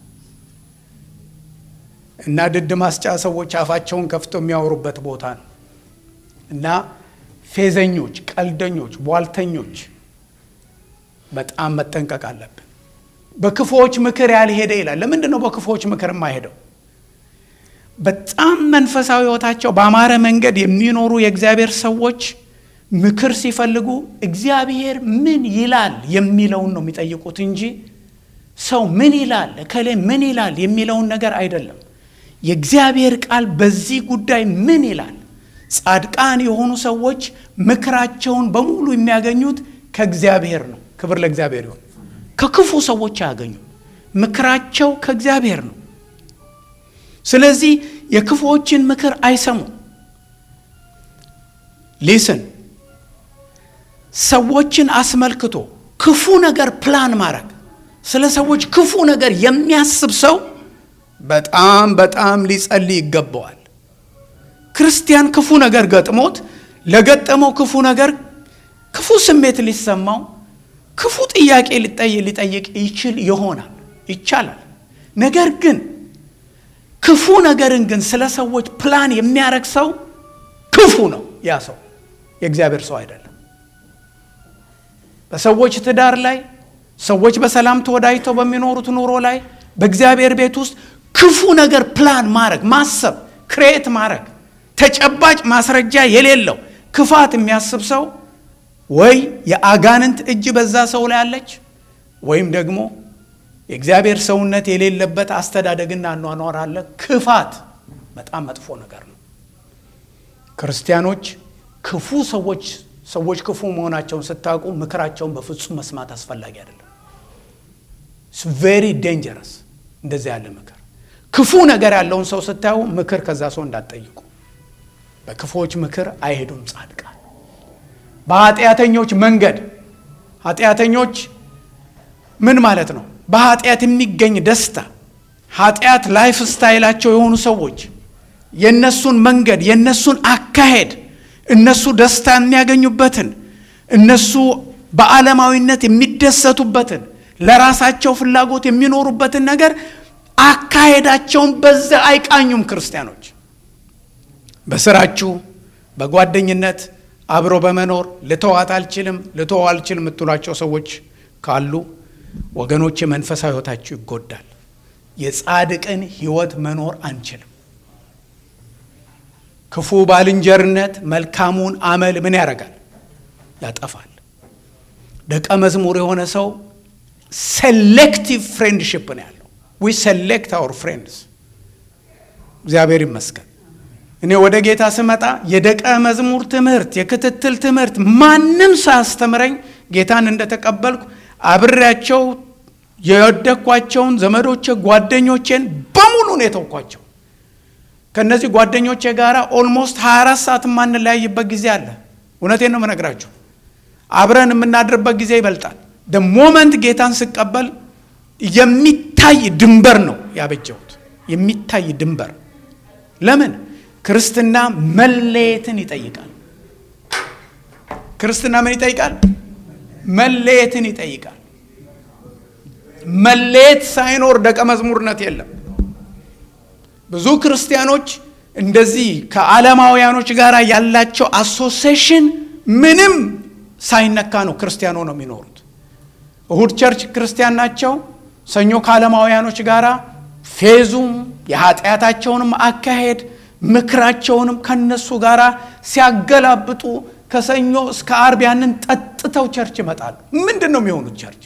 እና ድድ ማስጫ ሰዎች አፋቸውን ከፍተው የሚያወሩበት ቦታ ነው እና ፌዘኞች፣ ቀልደኞች፣ ቧልተኞች በጣም መጠንቀቅ አለብን። በክፉዎች ምክር ያልሄደ ይላል። ለምንድን ነው በክፉዎች ምክር የማይሄደው? በጣም መንፈሳዊ ሕይወታቸው በአማረ መንገድ የሚኖሩ የእግዚአብሔር ሰዎች ምክር ሲፈልጉ እግዚአብሔር ምን ይላል የሚለውን ነው የሚጠይቁት እንጂ ሰው ምን ይላል እከሌ ምን ይላል የሚለውን ነገር አይደለም። የእግዚአብሔር ቃል በዚህ ጉዳይ ምን ይላል? ጻድቃን የሆኑ ሰዎች ምክራቸውን በሙሉ የሚያገኙት ከእግዚአብሔር ነው። ክብር ለእግዚአብሔር ይሁን። ከክፉ ሰዎች አያገኙ። ምክራቸው ከእግዚአብሔር ነው። ስለዚህ የክፉዎችን ምክር አይሰሙም። ሊስን ሰዎችን አስመልክቶ ክፉ ነገር ፕላን ማድረግ ስለ ሰዎች ክፉ ነገር የሚያስብ ሰው በጣም በጣም ሊጸልይ ይገባዋል። ክርስቲያን ክፉ ነገር ገጥሞት ለገጠመው ክፉ ነገር ክፉ ስሜት ሊሰማው ክፉ ጥያቄ ሊጠይቅ ይችል ይሆናል ይቻላል። ነገር ግን ክፉ ነገርን ግን ስለ ሰዎች ፕላን የሚያረግ ሰው ክፉ ነው። ያ ሰው የእግዚአብሔር ሰው አይደለም። በሰዎች ትዳር ላይ ሰዎች በሰላም ተወዳጅተው በሚኖሩት ኑሮ ላይ በእግዚአብሔር ቤት ውስጥ ክፉ ነገር ፕላን ማድረግ ማሰብ ክሬት ማድረግ ተጨባጭ ማስረጃ የሌለው ክፋት የሚያስብ ሰው ወይ የአጋንንት እጅ በዛ ሰው ላይ አለች ወይም ደግሞ የእግዚአብሔር ሰውነት የሌለበት አስተዳደግና አኗኗር አለ። ክፋት በጣም መጥፎ ነገር ነው። ክርስቲያኖች ክፉ ሰዎች ሰዎች ክፉ መሆናቸውን ስታውቁ ምክራቸውን በፍጹም መስማት አስፈላጊ አይደለም። ቬሪ ዴንጀረስ እንደዚህ ያለ ምክር። ክፉ ነገር ያለውን ሰው ስታዩ ምክር ከዛ ሰው እንዳትጠይቁ። በክፉዎች ምክር አይሄዱም ጻድቃን። በኃጢአተኞች መንገድ ኃጢአተኞች ምን ማለት ነው? በኃጢአት የሚገኝ ደስታ ኃጢአት ላይፍ ስታይላቸው የሆኑ ሰዎች የእነሱን መንገድ የእነሱን አካሄድ እነሱ ደስታ የሚያገኙበትን እነሱ በዓለማዊነት የሚደሰቱበትን ለራሳቸው ፍላጎት የሚኖሩበትን ነገር አካሄዳቸውን በዛ አይቃኙም። ክርስቲያኖች በስራችሁ በጓደኝነት አብሮ በመኖር ልተዋት አልችልም ልተው አልችልም የምትሏቸው ሰዎች ካሉ ወገኖች የመንፈሳዊ ሕይወታችሁ ይጎዳል። የጻድቅን ሕይወት መኖር አንችልም። ክፉ ባልንጀርነት መልካሙን አመል ምን ያደርጋል? ያጠፋል። ደቀ መዝሙር የሆነ ሰው ሴሌክቲቭ ፍሬንድሽፕ ነው ያለው። ዊ ሴሌክት አወር ፍሬንድስ። እግዚአብሔር ይመስገን። እኔ ወደ ጌታ ስመጣ የደቀ መዝሙር ትምህርት፣ የክትትል ትምህርት ማንም ሳያስተምረኝ ጌታን እንደተቀበልኩ አብሬያቸው የወደኳቸውን ዘመዶቼ ጓደኞቼን በሙሉ ነው የተውኳቸው። ከእነዚህ ጓደኞቼ ጋር ኦልሞስት 24 ሰዓት የማንለያይበት ጊዜ አለ። እውነቴን ነው የምነግራችሁ። አብረን የምናድርበት ጊዜ ይበልጣል። ደ ሞመንት ጌታን ስቀበል የሚታይ ድንበር ነው ያበጀሁት። የሚታይ ድንበር ለምን? ክርስትና መለየትን ይጠይቃል። ክርስትና ምን ይጠይቃል? መለየትን ይጠይቃል። መለየት ሳይኖር ደቀ መዝሙርነት የለም። ብዙ ክርስቲያኖች እንደዚህ ከዓለማውያኖች ጋር ያላቸው አሶሴሽን ምንም ሳይነካ ነው ክርስቲያኖ ነው የሚኖሩት። እሁድ ቸርች ክርስቲያን ናቸው። ሰኞ ከዓለማውያኖች ጋር ፌዙም የኃጢአታቸውንም አካሄድ ምክራቸውንም ከነሱ ጋር ሲያገላብጡ ከሰኞ እስከ አርብ ያንን ጠጥተው ቸርች ይመጣሉ። ምንድን ነው የሚሆኑት ቸርች?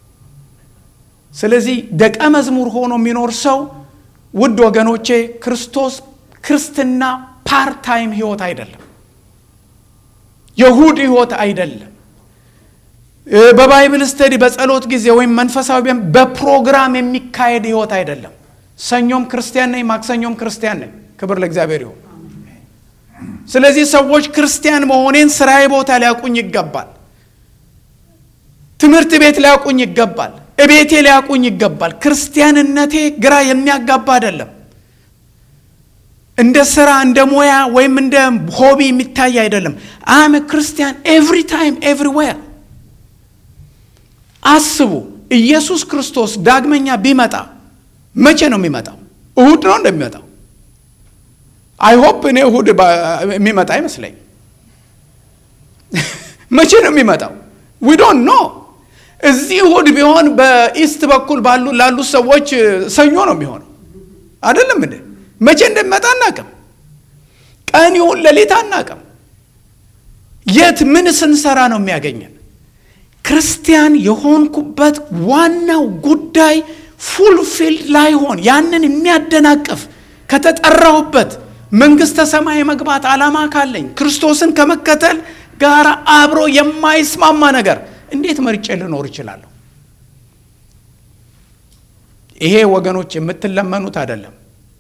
ስለዚህ ደቀ መዝሙር ሆኖ የሚኖር ሰው ውድ ወገኖቼ ክርስቶስ ክርስትና ፓርታይም ህይወት አይደለም። የእሁድ ህይወት አይደለም። በባይብል ስተዲ በጸሎት ጊዜ ወይም መንፈሳዊ በፕሮግራም የሚካሄድ ህይወት አይደለም። ሰኞም ክርስቲያን ነኝ፣ ማክሰኞም ክርስቲያን ነኝ። ክብር ለእግዚአብሔር ይሁን። ስለዚህ ሰዎች ክርስቲያን መሆኔን ስራዬ ቦታ ሊያውቁኝ ይገባል። ትምህርት ቤት ሊያውቁኝ ይገባል። እቤቴ ሊያውቁኝ ይገባል። ክርስቲያንነቴ ግራ የሚያጋባ አይደለም። እንደ ስራ እንደ ሙያ ወይም እንደ ሆቢ የሚታይ አይደለም። አም ክርስቲያን ኤቭሪ ታይም ኤቭሪዌር። አስቡ፣ ኢየሱስ ክርስቶስ ዳግመኛ ቢመጣ መቼ ነው የሚመጣው? እሁድ ነው እንደሚመጣው? አይሆፕ እኔ እሁድ የሚመጣ አይመስለኝ። መቼ ነው የሚመጣው? ዊ ዶንት ኖ። እዚህ እሁድ ቢሆን በኢስት በኩል ባሉ ላሉ ሰዎች ሰኞ ነው የሚሆነው አይደለም እንዴ? መቼ እንደሚመጣ አናቅም። ቀን ይሁን ሌሊት አናቅም። የት ምን ስንሰራ ነው የሚያገኘን? ክርስቲያን የሆንኩበት ዋናው ጉዳይ ፉልፊልድ ላይሆን ያንን የሚያደናቅፍ ከተጠራሁበት መንግሥተ ሰማይ የመግባት ዓላማ ካለኝ ክርስቶስን ከመከተል ጋር አብሮ የማይስማማ ነገር እንዴት መርጬ ልኖር እችላለሁ? ይሄ ወገኖች የምትለመኑት አይደለም።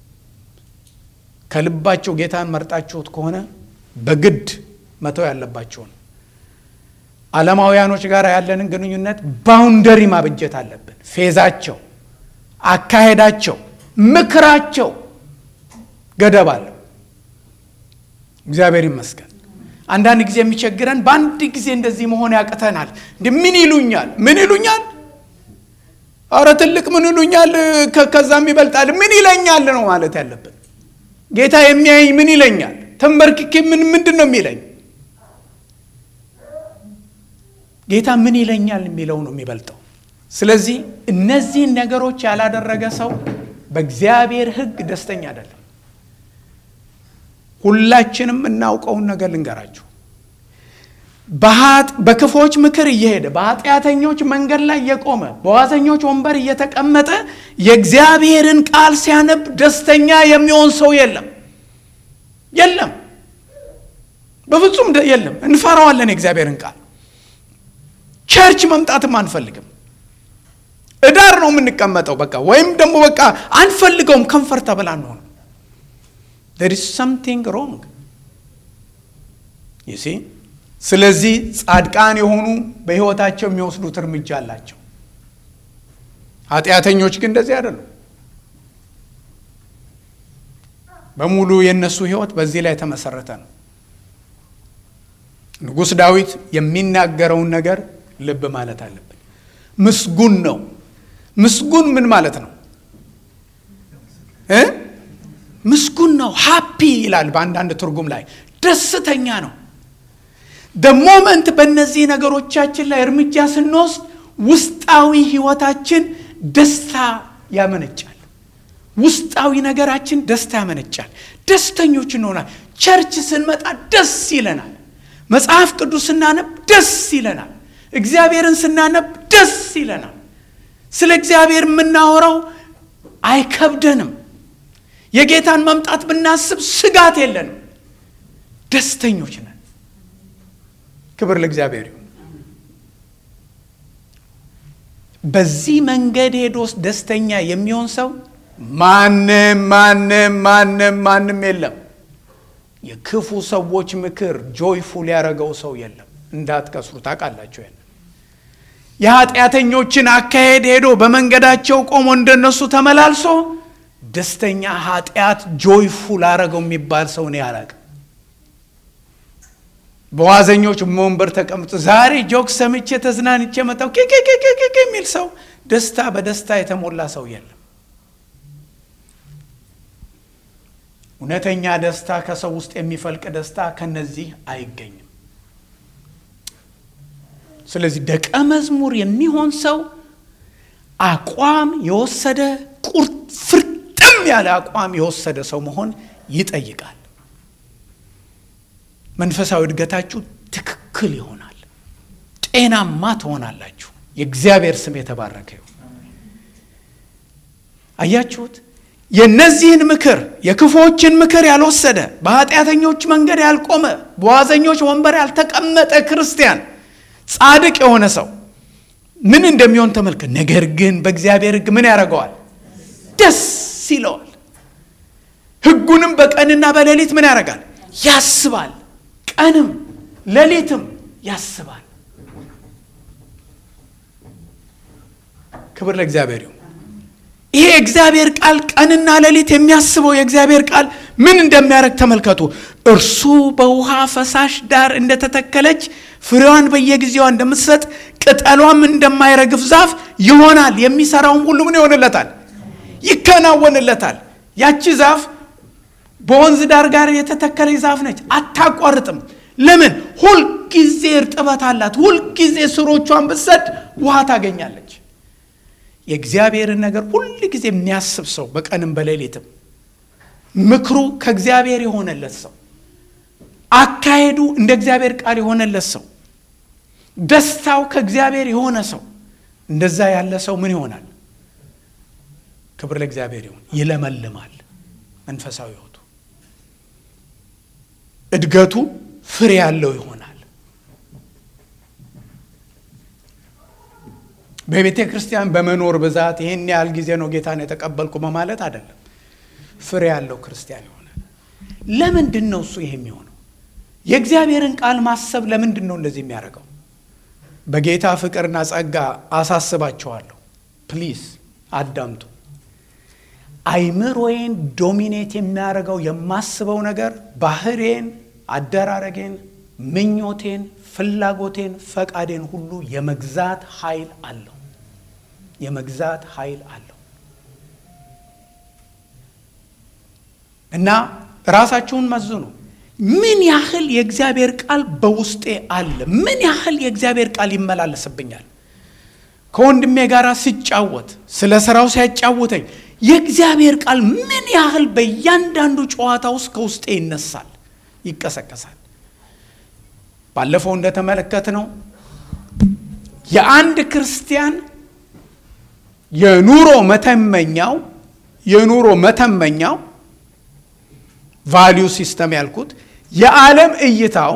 ከልባቸው ጌታን መርጣችሁት ከሆነ በግድ መተው ያለባቸውን ዓለማውያኖች ጋር ያለንን ግንኙነት ባውንደሪ ማብጀት አለብን። ፌዛቸው፣ አካሄዳቸው፣ ምክራቸው ገደብ አለው። እግዚአብሔር ይመስገን። አንዳንድ ጊዜ የሚቸግረን በአንድ ጊዜ እንደዚህ መሆን ያቅተናል። እንዲ ምን ይሉኛል? ምን ይሉኛል? አረ ትልቅ ምን ይሉኛል? ከዛም ይበልጣል። ምን ይለኛል ነው ማለት ያለብን። ጌታ የሚያየኝ ምን ይለኛል? ተንበርክኬ ምን ምንድን ነው የሚለኝ? ጌታ ምን ይለኛል የሚለው ነው የሚበልጠው። ስለዚህ እነዚህን ነገሮች ያላደረገ ሰው በእግዚአብሔር ሕግ ደስተኛ አይደለም። ሁላችንም እናውቀውን ነገር ልንገራችሁ። በክፎች ምክር እየሄደ በኃጢአተኞች መንገድ ላይ የቆመ በዋዘኞች ወንበር እየተቀመጠ የእግዚአብሔርን ቃል ሲያነብ ደስተኛ የሚሆን ሰው የለም የለም፣ በፍጹም የለም። እንፈራዋለን የእግዚአብሔርን ቃል። ቸርች መምጣትም አንፈልግም። እዳር ነው የምንቀመጠው በቃ ወይም ደግሞ በቃ አንፈልገውም። ከንፈርተብል አንሆንም። there is something wrong you see ስለዚህ ጻድቃን የሆኑ በሕይወታቸው የሚወስዱት እርምጃ አላቸው። ኃጢአተኞች ግን እንደዚህ አይደሉም። በሙሉ የእነሱ ሕይወት በዚህ ላይ የተመሰረተ ነው። ንጉሥ ዳዊት የሚናገረውን ነገር ልብ ማለት አለብን። ምስጉን ነው። ምስጉን ምን ማለት ነው እ ምስጉን ነው ሃፒ ይላል በአንዳንድ ትርጉም ላይ ደስተኛ ነው። ሞመንት በእነዚህ ነገሮቻችን ላይ እርምጃ ስንወስድ ውስጣዊ ህይወታችን ደስታ ያመነጫል። ውስጣዊ ነገራችን ደስታ ያመነጫል። ደስተኞች እንሆናል። ቸርች ስንመጣ ደስ ይለናል። መጽሐፍ ቅዱስ ስናነብ ደስ ይለናል። እግዚአብሔርን ስናነብ ደስ ይለናል። ስለ እግዚአብሔር የምናወራው አይከብደንም። የጌታን መምጣት ብናስብ ስጋት የለንም። ደስተኞች ነን። ክብር ለእግዚአብሔር ይሁን። በዚህ መንገድ ሄዶስ ደስተኛ የሚሆን ሰው ማንም ማንም ማንም ማንም የለም የክፉ ሰዎች ምክር ጆይፉል ያደረገው ሰው የለም። እንዳትከስሩ ታውቃላችሁ። ያን የኃጢአተኞችን አካሄድ ሄዶ በመንገዳቸው ቆሞ እንደነሱ ተመላልሶ ደስተኛ ኃጢአት ጆይፉል አረገው የሚባል ሰው እኔ አላውቅም። በዋዘኞች ወንበር ተቀምጦ ዛሬ ጆክ ሰምቼ ተዝናንቼ መጣሁ ኬኬኬኬ የሚል ሰው ደስታ በደስታ የተሞላ ሰው የለም። እውነተኛ ደስታ ከሰው ውስጥ የሚፈልቅ ደስታ ከነዚህ አይገኝም። ስለዚህ ደቀ መዝሙር የሚሆን ሰው አቋም የወሰደ ቁርጥ ፍርጥም ያለ አቋም የወሰደ ሰው መሆን ይጠይቃል። መንፈሳዊ እድገታችሁ ትክክል ይሆናል። ጤናማ ትሆናላችሁ። የእግዚአብሔር ስም የተባረከ ይሁን። አያችሁት? የእነዚህን ምክር የክፉዎችን ምክር ያልወሰደ በኃጢአተኞች መንገድ ያልቆመ በዋዘኞች ወንበር ያልተቀመጠ ክርስቲያን ጻድቅ የሆነ ሰው ምን እንደሚሆን ተመልከት። ነገር ግን በእግዚአብሔር ሕግ ምን ያደርገዋል? ደስ ይለዋል። ሕጉንም በቀንና በሌሊት ምን ያደርጋል? ያስባል። ቀንም ሌሊትም ያስባል። ክብር ለእግዚአብሔር ይሁን። ይሄ የእግዚአብሔር ቃል ቀንና ሌሊት የሚያስበው የእግዚአብሔር ቃል ምን እንደሚያደርግ ተመልከቱ። እርሱ በውሃ ፈሳሽ ዳር እንደተተከለች ፍሬዋን በየጊዜዋ እንደምትሰጥ ቅጠሏም እንደማይረግፍ ዛፍ ይሆናል። የሚሰራውም ሁሉ ምን ይሆንለታል? ይከናወንለታል። ያቺ ዛፍ በወንዝ ዳር ጋር የተተከለች ዛፍ ነች። አታቋርጥም። ለምን? ሁልጊዜ እርጥበት አላት። ሁልጊዜ ስሮቿን ብትሰድ ውሃ ታገኛለች። የእግዚአብሔርን ነገር ሁል ጊዜ የሚያስብ ሰው በቀንም በሌሊትም ምክሩ ከእግዚአብሔር የሆነለት ሰው አካሄዱ እንደ እግዚአብሔር ቃል የሆነለት ሰው ደስታው ከእግዚአብሔር የሆነ ሰው እንደዛ ያለ ሰው ምን ይሆናል? ክብር ለእግዚአብሔር ይሁን። ይለመልማል። መንፈሳዊ ሕይወቱ እድገቱ ፍሬ ያለው ይሆናል። በቤተ ክርስቲያን በመኖር ብዛት ይህን ያህል ጊዜ ነው ጌታን የተቀበልኩ በማለት አይደለም። ፍሬ ያለው ክርስቲያን ይሆናል። ለምንድን ነው እሱ ይሄ የሚሆነው? የእግዚአብሔርን ቃል ማሰብ ለምንድን ነው እንደዚህ የሚያደርገው? በጌታ ፍቅርና ጸጋ አሳስባቸዋለሁ። ፕሊዝ አዳምጡ። አይምሮዬን ዶሚኔት የሚያደርገው የማስበው ነገር ባህሬን፣ አደራረጌን፣ ምኞቴን፣ ፍላጎቴን፣ ፈቃዴን ሁሉ የመግዛት ኃይል አለው። የመግዛት ኃይል አለው እና ራሳችሁን መዝኑ። ምን ያህል የእግዚአብሔር ቃል በውስጤ አለ? ምን ያህል የእግዚአብሔር ቃል ይመላለስብኛል? ከወንድሜ ጋር ሲጫወት ስለ ስራው ሲያጫውተኝ የእግዚአብሔር ቃል ምን ያህል በእያንዳንዱ ጨዋታ ውስጥ ከውስጤ ይነሳል፣ ይቀሰቀሳል። ባለፈው እንደተመለከትነው የአንድ ክርስቲያን የኑሮ መተመኛው የኑሮ መተመኛው ቫሊዩ ሲስተም ያልኩት የዓለም እይታው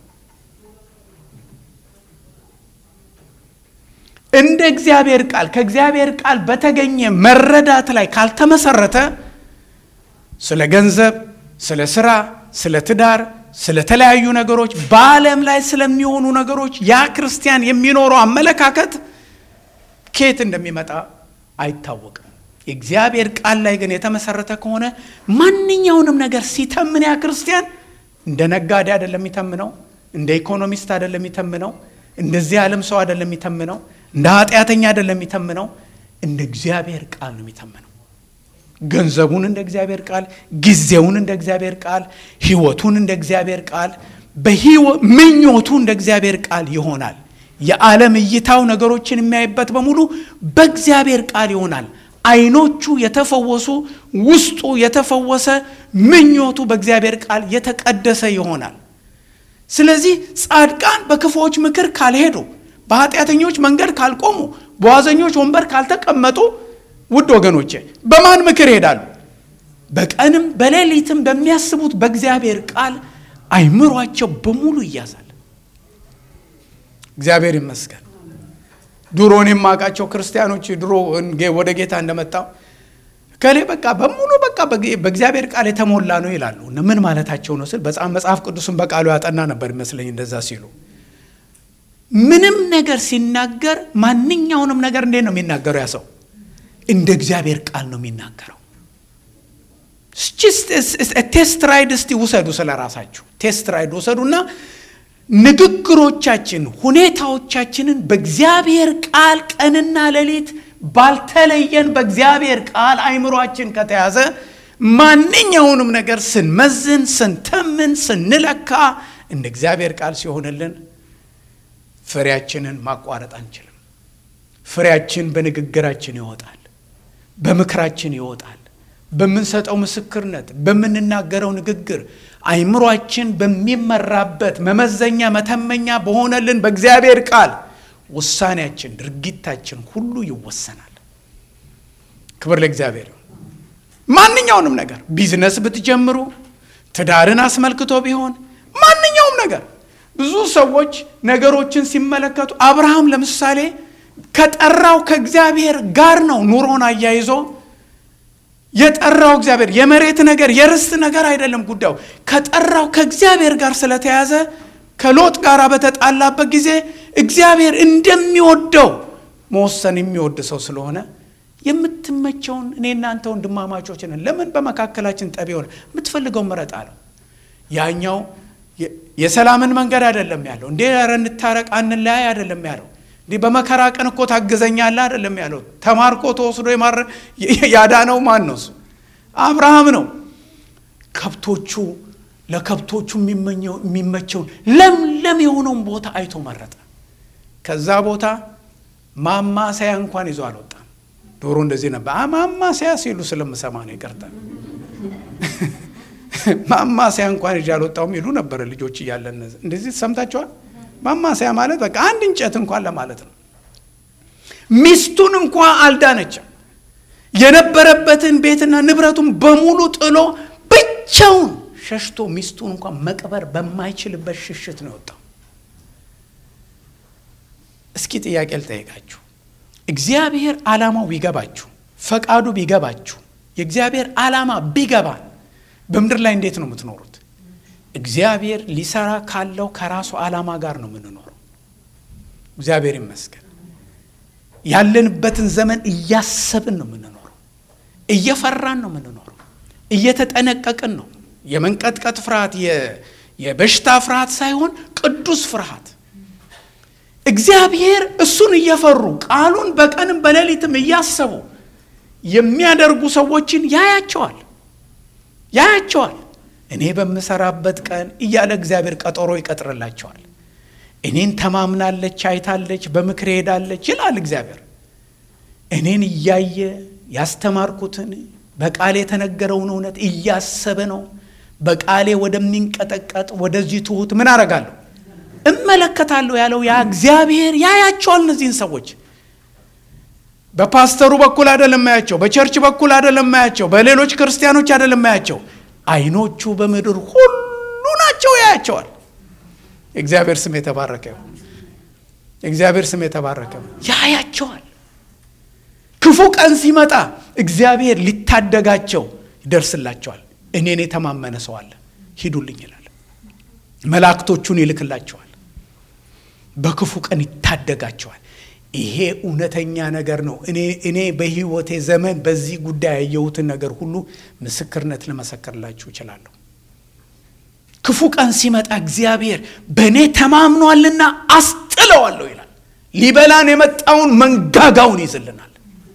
እንደ እግዚአብሔር ቃል ከእግዚአብሔር ቃል በተገኘ መረዳት ላይ ካልተመሰረተ ስለ ገንዘብ፣ ስለ ስራ፣ ስለ ትዳር፣ ስለ ተለያዩ ነገሮች በዓለም ላይ ስለሚሆኑ ነገሮች ያ ክርስቲያን የሚኖረው አመለካከት ከየት እንደሚመጣ አይታወቅም። የእግዚአብሔር ቃል ላይ ግን የተመሰረተ ከሆነ ማንኛውንም ነገር ሲተምን ያ ክርስቲያን እንደ ነጋዴ አይደለም የሚተምነው፣ እንደ ኢኮኖሚስት አይደለም የሚተምነው፣ እንደዚህ ዓለም ሰው አይደለም የሚተምነው፣ እንደ ኃጢአተኛ አይደለም የሚተምነው፣ እንደ እግዚአብሔር ቃል ነው የሚተምነው። ገንዘቡን እንደ እግዚአብሔር ቃል፣ ጊዜውን እንደ እግዚአብሔር ቃል፣ ህይወቱን እንደ እግዚአብሔር ቃል፣ ምኞቱ እንደ እግዚአብሔር ቃል ይሆናል። የዓለም እይታው ነገሮችን የሚያይበት በሙሉ በእግዚአብሔር ቃል ይሆናል። አይኖቹ የተፈወሱ ውስጡ የተፈወሰ ምኞቱ በእግዚአብሔር ቃል የተቀደሰ ይሆናል። ስለዚህ ጻድቃን በክፉዎች ምክር ካልሄዱ፣ በኃጢአተኞች መንገድ ካልቆሙ፣ በዋዘኞች ወንበር ካልተቀመጡ፣ ውድ ወገኖቼ በማን ምክር ይሄዳሉ? በቀንም በሌሊትም በሚያስቡት በእግዚአብሔር ቃል አይምሯቸው በሙሉ ይያዛል። እግዚአብሔር ይመስገን። ድሮን የማውቃቸው ክርስቲያኖች ድሮ ወደ ጌታ እንደመጣው ከሌ በቃ በሙሉ በቃ በእግዚአብሔር ቃል የተሞላ ነው ይላሉ። ምን ማለታቸው ነው ስል በጣም መጽሐፍ ቅዱስን በቃሉ ያጠና ነበር ይመስለኝ እንደዛ ሲሉ ምንም ነገር ሲናገር ማንኛውንም ነገር እንዴት ነው የሚናገረው? ያ ሰው እንደ እግዚአብሔር ቃል ነው የሚናገረው። ቴስት ራይድ እስቲ ውሰዱ፣ ስለ ራሳችሁ ቴስት ራይድ ውሰዱና ንግግሮቻችን፣ ሁኔታዎቻችንን በእግዚአብሔር ቃል ቀንና ሌሊት ባልተለየን በእግዚአብሔር ቃል አይምሯችን ከተያዘ ማንኛውንም ነገር ስንመዝን፣ ስንተምን፣ ስንለካ እንደ እግዚአብሔር ቃል ሲሆንልን ፍሬያችንን ማቋረጥ አንችልም። ፍሬያችን በንግግራችን ይወጣል፣ በምክራችን ይወጣል፣ በምንሰጠው ምስክርነት፣ በምንናገረው ንግግር አይምሯችን በሚመራበት መመዘኛ መተመኛ በሆነልን በእግዚአብሔር ቃል ውሳኔያችን፣ ድርጊታችን ሁሉ ይወሰናል። ክብር ለእግዚአብሔር። ማንኛውንም ነገር ቢዝነስ ብትጀምሩ፣ ትዳርን አስመልክቶ ቢሆን ማንኛውም ነገር ብዙ ሰዎች ነገሮችን ሲመለከቱ አብርሃም ለምሳሌ ከጠራው ከእግዚአብሔር ጋር ነው ኑሮን አያይዞ የጠራው እግዚአብሔር የመሬት ነገር የርስት ነገር አይደለም ጉዳዩ ከጠራው ከእግዚአብሔር ጋር ስለተያዘ ከሎጥ ጋር በተጣላበት ጊዜ እግዚአብሔር እንደሚወደው መወሰን የሚወድ ሰው ስለሆነ የምትመቸውን እኔ እናንተ ወንድማማቾች ነን ለምን በመካከላችን ጠብ ሆነ የምትፈልገው ምረጥ አለው ያኛው የሰላምን መንገድ አይደለም ያለው እንዴ ኧረ እንታረቅ አንለያይ አይደለም ያለው እንዲህ በመከራ ቀን እኮ ታግዘኛለህ አይደለም ያለው ተማርኮ ተወስዶ ያዳነው ማን ነው እሱ አብርሃም ነው ከብቶቹ ለከብቶቹ የሚመቸውን ለምለም የሆነውን ቦታ አይቶ መረጠ ከዛ ቦታ ማማሰያ እንኳን ይዞ አልወጣም ዶሮ እንደዚህ ነበር ማማሰያ ሲሉ ስለምሰማ ነው ይቅርታ ማማሰያ እንኳን ይዤ አልወጣሁም ይሉ ነበረ ልጆች እያለን እንደዚህ ሰምታችኋል ማማሰያ ማለት በቃ አንድ እንጨት እንኳን ለማለት ነው ሚስቱን እንኳን አልዳነችም የነበረበትን ቤትና ንብረቱን በሙሉ ጥሎ ብቻውን ሸሽቶ ሚስቱን እንኳን መቅበር በማይችልበት ሽሽት ነው የወጣው እስኪ ጥያቄ ልጠይቃችሁ እግዚአብሔር ዓላማው ቢገባችሁ ፈቃዱ ቢገባችሁ የእግዚአብሔር ዓላማ ቢገባን በምድር ላይ እንዴት ነው የምትኖሩት እግዚአብሔር ሊሰራ ካለው ከራሱ ዓላማ ጋር ነው የምንኖረው እግዚአብሔር ይመስገን ያለንበትን ዘመን እያሰብን ነው የምንኖረው እየፈራን ነው የምንኖረው እየተጠነቀቅን ነው የመንቀጥቀጥ ፍርሃት የበሽታ ፍርሃት ሳይሆን ቅዱስ ፍርሃት እግዚአብሔር እሱን እየፈሩ ቃሉን በቀንም በሌሊትም እያሰቡ የሚያደርጉ ሰዎችን ያያቸዋል ያያቸዋል እኔ በምሰራበት ቀን እያለ እግዚአብሔር ቀጠሮ ይቀጥርላቸዋል እኔን ተማምናለች አይታለች በምክር ሄዳለች ይላል እግዚአብሔር እኔን እያየ ያስተማርኩትን በቃሌ የተነገረውን እውነት እያሰበ ነው በቃሌ ወደሚንቀጠቀጥ ወደዚህ ትሁት ምን አረጋለሁ እመለከታለሁ ያለው ያ እግዚአብሔር ያያቸዋል እነዚህን ሰዎች በፓስተሩ በኩል አይደለም ማያቸው በቸርች በኩል አይደለም ማያቸው በሌሎች ክርስቲያኖች አይደለም ማያቸው አይኖቹ በምድር ሁሉ ናቸው ያያቸዋል እግዚአብሔር ስም የተባረከ እግዚአብሔር ስም የተባረከ ያያቸዋል ክፉ ቀን ሲመጣ እግዚአብሔር ሊታደጋቸው ይደርስላቸዋል እኔን የተማመነ ሰው አለ ሂዱልኝ ይላል መላእክቶቹን ይልክላቸዋል በክፉ ቀን ይታደጋቸዋል ይሄ እውነተኛ ነገር ነው እኔ በህይወቴ ዘመን በዚህ ጉዳይ ያየሁትን ነገር ሁሉ ምስክርነት ልመሰክርላችሁ እችላለሁ ክፉ ቀን ሲመጣ እግዚአብሔር በእኔ ተማምኗልና አስጥለዋለሁ ይላል ሊበላን የመጣውን መንጋጋውን ይዝልናል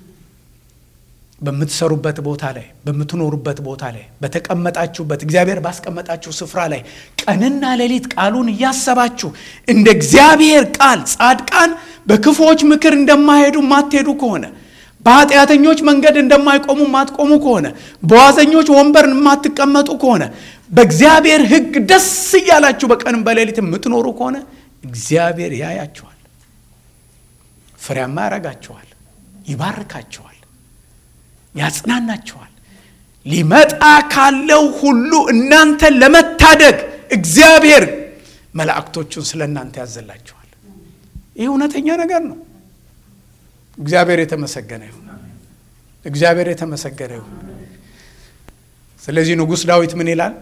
በምትሰሩበት ቦታ ላይ በምትኖሩበት ቦታ ላይ በተቀመጣችሁበት እግዚአብሔር ባስቀመጣችሁ ስፍራ ላይ ቀንና ሌሊት ቃሉን እያሰባችሁ እንደ እግዚአብሔር ቃል ጻድቃን በክፉዎች ምክር እንደማይሄዱ ማትሄዱ ከሆነ በኃጢአተኞች መንገድ እንደማይቆሙ ማትቆሙ ከሆነ በዋዘኞች ወንበር የማትቀመጡ ከሆነ በእግዚአብሔር ህግ ደስ እያላችሁ በቀንም በሌሊት የምትኖሩ ከሆነ እግዚአብሔር ያያችኋል ፍሬያማ ያረጋችኋል ይባርካችኋል ያጽናናችኋል ሊመጣ ካለው ሁሉ እናንተን ለመታደግ እግዚአብሔር መላእክቶቹን ስለ እናንተ ያዘላችኋል ይህ እውነተኛ ነገር ነው እግዚአብሔር የተመሰገነ ይሁን እግዚአብሔር የተመሰገነ ይሁን። ስለዚህ ንጉሥ ዳዊት ምን ይላል?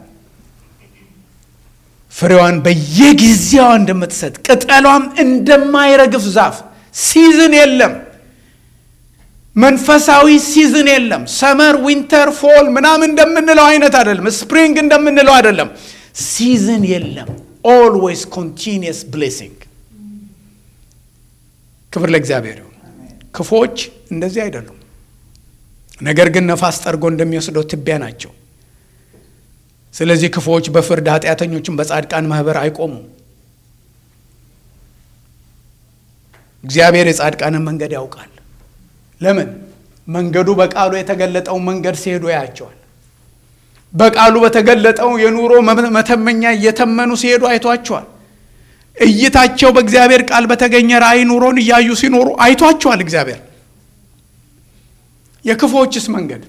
ፍሬዋን በየጊዜዋ እንደምትሰጥ ቅጠሏም እንደማይረግፍ ዛፍ ሲዝን የለም። መንፈሳዊ ሲዝን የለም። ሰመር፣ ዊንተር፣ ፎል ምናምን እንደምንለው አይነት አይደለም። ስፕሪንግ እንደምንለው አይደለም። ሲዝን የለም። ኦልዌይስ ኮንቲኒየስ ብሌሲንግ። ክብር ለእግዚአብሔር ይሁን። ክፎች እንደዚህ አይደሉም። ነገር ግን ነፋስ ጠርጎ እንደሚወስደው ትቢያ ናቸው። ስለዚህ ክፉዎች በፍርድ ኃጢአተኞችን በጻድቃን ማህበር አይቆሙም። እግዚአብሔር የጻድቃንን መንገድ ያውቃል። ለምን? መንገዱ በቃሉ የተገለጠውን መንገድ ሲሄዱ ያያቸዋል። በቃሉ በተገለጠው የኑሮ መተመኛ እየተመኑ ሲሄዱ አይቷቸዋል። እይታቸው በእግዚአብሔር ቃል በተገኘ ራእይ ኑሮን እያዩ ሲኖሩ አይቷቸዋል። እግዚአብሔር የክፉዎችስ መንገድ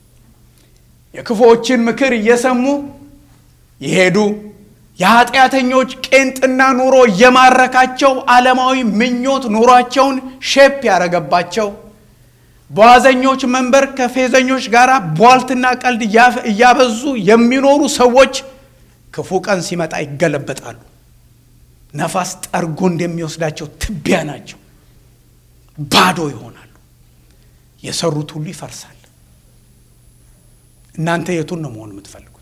የክፉዎችን ምክር እየሰሙ የሄዱ የኃጢአተኞች ቄንጥና ኑሮ እየማረካቸው ዓለማዊ ምኞት ኑሯቸውን ሼፕ ያደረገባቸው በዋዘኞች መንበር ከፌዘኞች ጋር ቧልትና ቀልድ እያበዙ የሚኖሩ ሰዎች ክፉ ቀን ሲመጣ ይገለበጣሉ። ነፋስ ጠርጎ እንደሚወስዳቸው ትቢያ ናቸው። ባዶ ይሆናሉ። የሰሩት ሁሉ ይፈርሳል። እናንተ የቱን ነው መሆን የምትፈልጉት?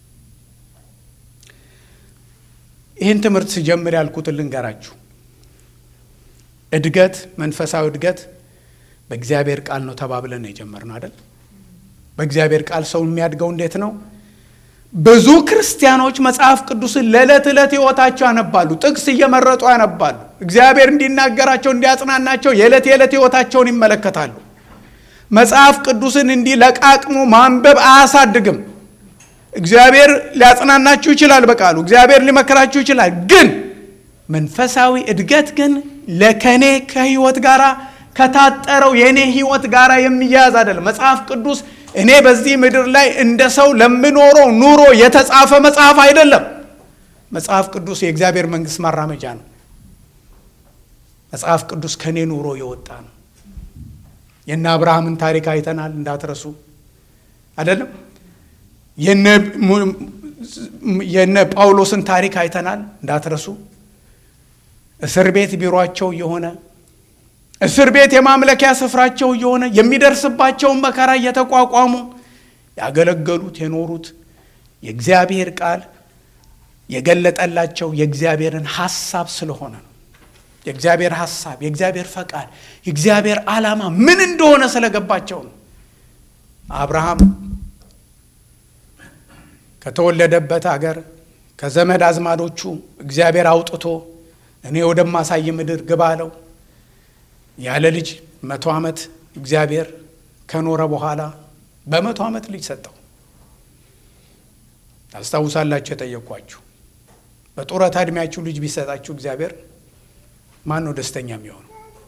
ይህን ትምህርት ስጀምር ያልኩትን ልንገራችሁ። እድገት፣ መንፈሳዊ እድገት በእግዚአብሔር ቃል ነው ተባብለን ነው የጀመርነው አይደል? በእግዚአብሔር ቃል ሰው የሚያድገው እንዴት ነው? ብዙ ክርስቲያኖች መጽሐፍ ቅዱስን ለዕለት ዕለት ሕይወታቸው ያነባሉ። ጥቅስ እየመረጡ ያነባሉ። እግዚአብሔር እንዲናገራቸው እንዲያጽናናቸው የዕለት የዕለት ሕይወታቸውን ይመለከታሉ። መጽሐፍ ቅዱስን እንዲህ ለቃቅሞ ማንበብ አያሳድግም። እግዚአብሔር ሊያጽናናችሁ ይችላል በቃሉ እግዚአብሔር ሊመክራችሁ ይችላል። ግን መንፈሳዊ እድገት ግን ለከኔ ከህይወት ጋር ከታጠረው የእኔ ህይወት ጋር የሚያያዝ አይደለም። መጽሐፍ ቅዱስ እኔ በዚህ ምድር ላይ እንደ ሰው ለምኖረው ኑሮ የተጻፈ መጽሐፍ አይደለም። መጽሐፍ ቅዱስ የእግዚአብሔር መንግስት ማራመጃ ነው። መጽሐፍ ቅዱስ ከእኔ ኑሮ የወጣ ነው። የነ አብርሃምን ታሪክ አይተናል፣ እንዳትረሱ አይደለም። የነ ጳውሎስን ታሪክ አይተናል፣ እንዳትረሱ። እስር ቤት ቢሮቸው የሆነ እስር ቤት የማምለኪያ ስፍራቸው እየሆነ የሚደርስባቸውን መከራ እየተቋቋሙ ያገለገሉት የኖሩት የእግዚአብሔር ቃል የገለጠላቸው የእግዚአብሔርን ሐሳብ ስለሆነ ነው። የእግዚአብሔር ሐሳብ፣ የእግዚአብሔር ፈቃድ፣ የእግዚአብሔር ዓላማ ምን እንደሆነ ስለገባቸው ነው። አብርሃም ከተወለደበት አገር ከዘመድ አዝማዶቹ እግዚአብሔር አውጥቶ እኔ ወደማሳይ ምድር ግባ አለው። ያለ ልጅ መቶ ዓመት እግዚአብሔር ከኖረ በኋላ በመቶ ዓመት ልጅ ሰጠው። ታስታውሳላችሁ? የጠየኳችሁ በጡረታ ዕድሜያችሁ ልጅ ቢሰጣችሁ እግዚአብሔር ማን ነው ደስተኛ የሚሆነው?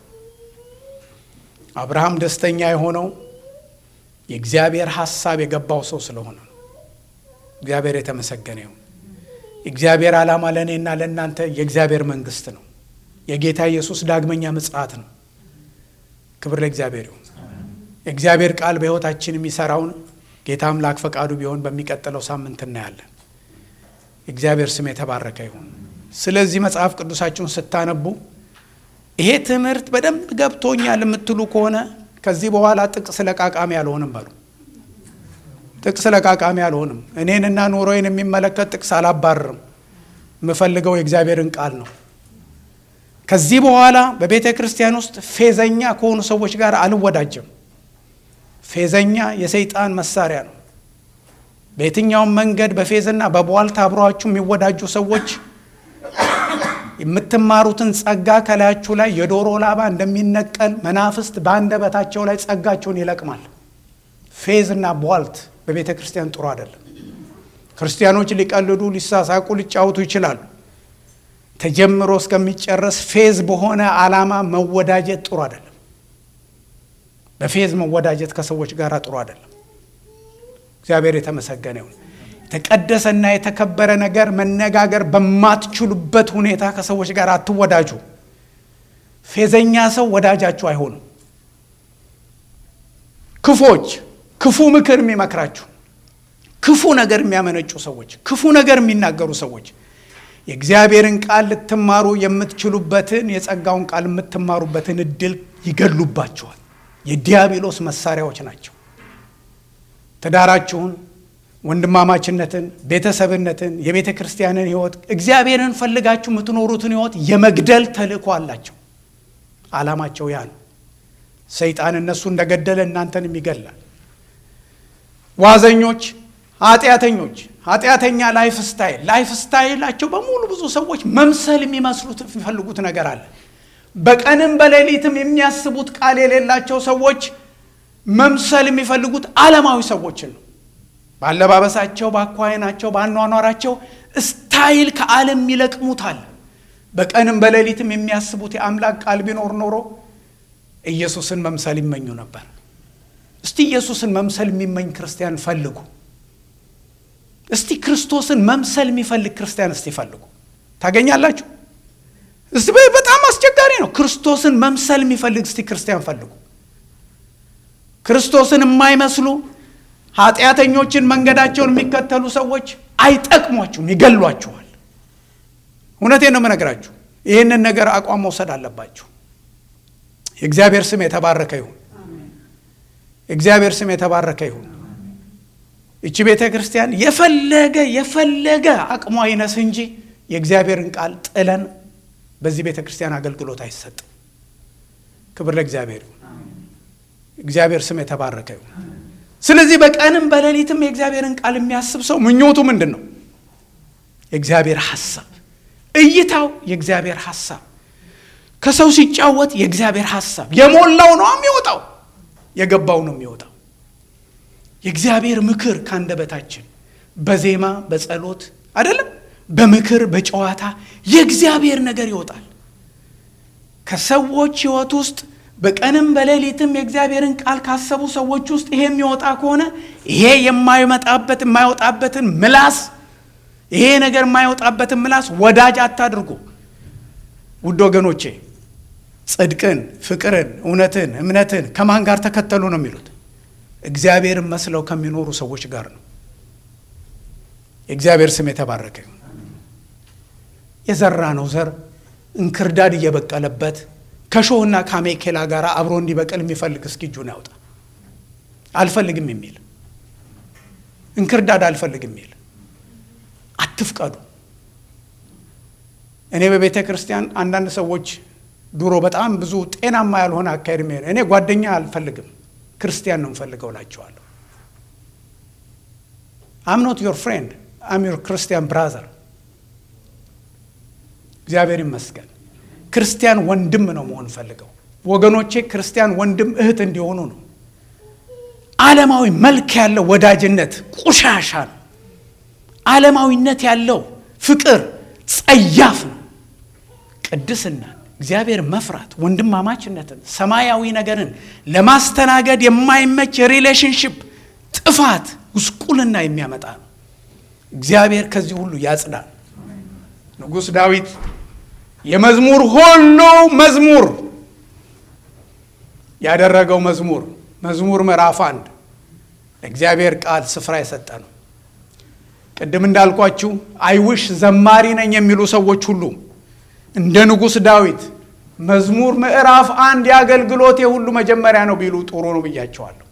አብርሃም ደስተኛ የሆነው የእግዚአብሔር ሐሳብ የገባው ሰው ስለሆነ ነው። እግዚአብሔር የተመሰገነ ይሁን። የእግዚአብሔር ዓላማ ለእኔና ለእናንተ የእግዚአብሔር መንግስት ነው። የጌታ ኢየሱስ ዳግመኛ ምጽአት ነው። ክብር ለእግዚአብሔር ይሁን። የእግዚአብሔር ቃል በሕይወታችን የሚሰራውን ጌታ አምላክ ፈቃዱ ቢሆን በሚቀጥለው ሳምንት እናያለን። የእግዚአብሔር ስም የተባረከ ይሁን። ስለዚህ መጽሐፍ ቅዱሳችሁን ስታነቡ ይሄ ትምህርት በደንብ ገብቶኛል የምትሉ ከሆነ ከዚህ በኋላ ጥቅስ ለቃቃሚ አልሆንም በሉ። ጥቅስ ለቃቃሚ አልሆንም። እኔንና ኑሮዬን የሚመለከት ጥቅስ አላባርርም። የምፈልገው የእግዚአብሔርን ቃል ነው። ከዚህ በኋላ በቤተ ክርስቲያን ውስጥ ፌዘኛ ከሆኑ ሰዎች ጋር አልወዳጅም። ፌዘኛ የሰይጣን መሳሪያ ነው። በየትኛውም መንገድ በፌዝና በቧልታ አብሯችሁ የሚወዳጁ ሰዎች የምትማሩትን ጸጋ ከላያችሁ ላይ የዶሮ ላባ እንደሚነቀል መናፍስት በአንደበታቸው ላይ ጸጋቸውን ይለቅማል። ፌዝና ቧልት በቤተ ክርስቲያን ጥሩ አይደለም። ክርስቲያኖች ሊቀልዱ፣ ሊሳሳቁ፣ ሊጫወቱ ይችላሉ። ተጀምሮ እስከሚጨረስ ፌዝ በሆነ ዓላማ መወዳጀት ጥሩ አይደለም። በፌዝ መወዳጀት ከሰዎች ጋር ጥሩ አይደለም። እግዚአብሔር የተመሰገነ ይሁን። የተቀደሰና የተከበረ ነገር መነጋገር በማትችሉበት ሁኔታ ከሰዎች ጋር አትወዳጁ። ፌዘኛ ሰው ወዳጃችሁ አይሆንም። ክፎች፣ ክፉ ምክር የሚመክራችሁ፣ ክፉ ነገር የሚያመነጩ ሰዎች፣ ክፉ ነገር የሚናገሩ ሰዎች የእግዚአብሔርን ቃል ልትማሩ የምትችሉበትን የጸጋውን ቃል የምትማሩበትን እድል ይገሉባችኋል። የዲያብሎስ መሳሪያዎች ናቸው። ትዳራችሁን፣ ወንድማማችነትን፣ ቤተሰብነትን፣ የቤተ ክርስቲያንን ሕይወት እግዚአብሔርን ፈልጋችሁ የምትኖሩትን ሕይወት የመግደል ተልእኮ አላቸው። ዓላማቸው ያ ነው። ሰይጣን እነሱ እንደገደለ እናንተንም ይገላል። ዋዘኞች፣ ኃጢአተኞች፣ ኃጢአተኛ ላይፍ ስታይል ላይፍ ስታይላቸው በሙሉ ብዙ ሰዎች መምሰል የሚመስሉት የሚፈልጉት ነገር አለ። በቀንም በሌሊትም የሚያስቡት ቃል የሌላቸው ሰዎች መምሰል የሚፈልጉት ዓለማዊ ሰዎችን ነው። በአለባበሳቸው፣ በአኳኋናቸው፣ በአኗኗራቸው ስታይል ከዓለም ይለቅሙታል። በቀንም በሌሊትም የሚያስቡት የአምላክ ቃል ቢኖር ኖሮ ኢየሱስን መምሰል ይመኙ ነበር። እስቲ ኢየሱስን መምሰል የሚመኝ ክርስቲያን ፈልጉ። እስቲ ክርስቶስን መምሰል የሚፈልግ ክርስቲያን እስቲ ፈልጉ፣ ታገኛላችሁ። እስቲ በጣም አስቸጋሪ ነው። ክርስቶስን መምሰል የሚፈልግ እስቲ ክርስቲያን ፈልጉ። ክርስቶስን የማይመስሉ ኃጢአተኞችን መንገዳቸውን የሚከተሉ ሰዎች አይጠቅሟችሁም፣ ይገሏችኋል። እውነቴን ነው የምነግራችሁ። ይህንን ነገር አቋም መውሰድ አለባችሁ። የእግዚአብሔር ስም የተባረከ ይሁን። የእግዚአብሔር ስም የተባረከ ይሁን። ይቺ ቤተ ክርስቲያን የፈለገ የፈለገ አቅሟ ይነስ እንጂ የእግዚአብሔርን ቃል ጥለን በዚህ ቤተ ክርስቲያን አገልግሎት አይሰጥም። ክብር ለእግዚአብሔር ይሁን። እግዚአብሔር ስም የተባረከ ይሁን። ስለዚህ በቀንም በሌሊትም የእግዚአብሔርን ቃል የሚያስብ ሰው ምኞቱ ምንድን ነው? የእግዚአብሔር ሐሳብ፣ እይታው የእግዚአብሔር ሐሳብ ከሰው ሲጫወት የእግዚአብሔር ሐሳብ የሞላው ነው የሚወጣው፣ የገባው ነው የሚወጣው። የእግዚአብሔር ምክር ካንደበታችን በዜማ በጸሎት አይደለም፣ በምክር በጨዋታ የእግዚአብሔር ነገር ይወጣል። ከሰዎች ሕይወት ውስጥ በቀንም በሌሊትም የእግዚአብሔርን ቃል ካሰቡ ሰዎች ውስጥ ይሄ የሚወጣ ከሆነ ይሄ የማይመጣበት የማይወጣበትን ምላስ ይሄ ነገር የማይወጣበትን ምላስ ወዳጅ አታድርጉ። ውድ ወገኖቼ ጽድቅን፣ ፍቅርን፣ እውነትን፣ እምነትን ከማን ጋር ተከተሉ ነው የሚሉት? እግዚአብሔርን መስለው ከሚኖሩ ሰዎች ጋር ነው። የእግዚአብሔር ስም የተባረከ የዘራ ነው ዘር እንክርዳድ እየበቀለበት ከሾህና ከአሜኬላ ጋር አብሮ እንዲበቅል የሚፈልግ እስኪ እጁን ያውጣ። አልፈልግም የሚል እንክርዳድ አልፈልግም የሚል አትፍቀዱ። እኔ በቤተ ክርስቲያን አንዳንድ ሰዎች ድሮ በጣም ብዙ ጤናማ ያልሆነ አካሄድ የሚሄድ እኔ ጓደኛ አልፈልግም ክርስቲያን ነው የምፈልገው እላቸዋለሁ። አም ኖት ዮር ፍሬንድ አም ዮር ክርስቲያን ብራዘር። እግዚአብሔር ይመስገን። ክርስቲያን ወንድም ነው መሆን ፈልገው ወገኖቼ፣ ክርስቲያን ወንድም እህት እንዲሆኑ ነው። ዓለማዊ መልክ ያለው ወዳጅነት ቆሻሻ ነው። ዓለማዊነት ያለው ፍቅር ጸያፍ ነው። ቅድስናን፣ እግዚአብሔር መፍራት፣ ወንድማማችነትን፣ ሰማያዊ ነገርን ለማስተናገድ የማይመች የሪሌሽንሽፕ ጥፋት፣ ጉስቁልና የሚያመጣ ነው። እግዚአብሔር ከዚህ ሁሉ ያጽዳል። ንጉሥ ዳዊት የመዝሙር ሁሉ መዝሙር ያደረገው መዝሙር መዝሙር ምዕራፍ አንድ ለእግዚአብሔር ቃል ስፍራ የሰጠ ነው። ቅድም እንዳልኳችሁ አይውሽ ዘማሪ ነኝ የሚሉ ሰዎች ሁሉ እንደ ንጉሥ ዳዊት መዝሙር ምዕራፍ አንድ የአገልግሎት የሁሉ መጀመሪያ ነው ቢሉ ጥሩ ነው ብያቸዋለሁ።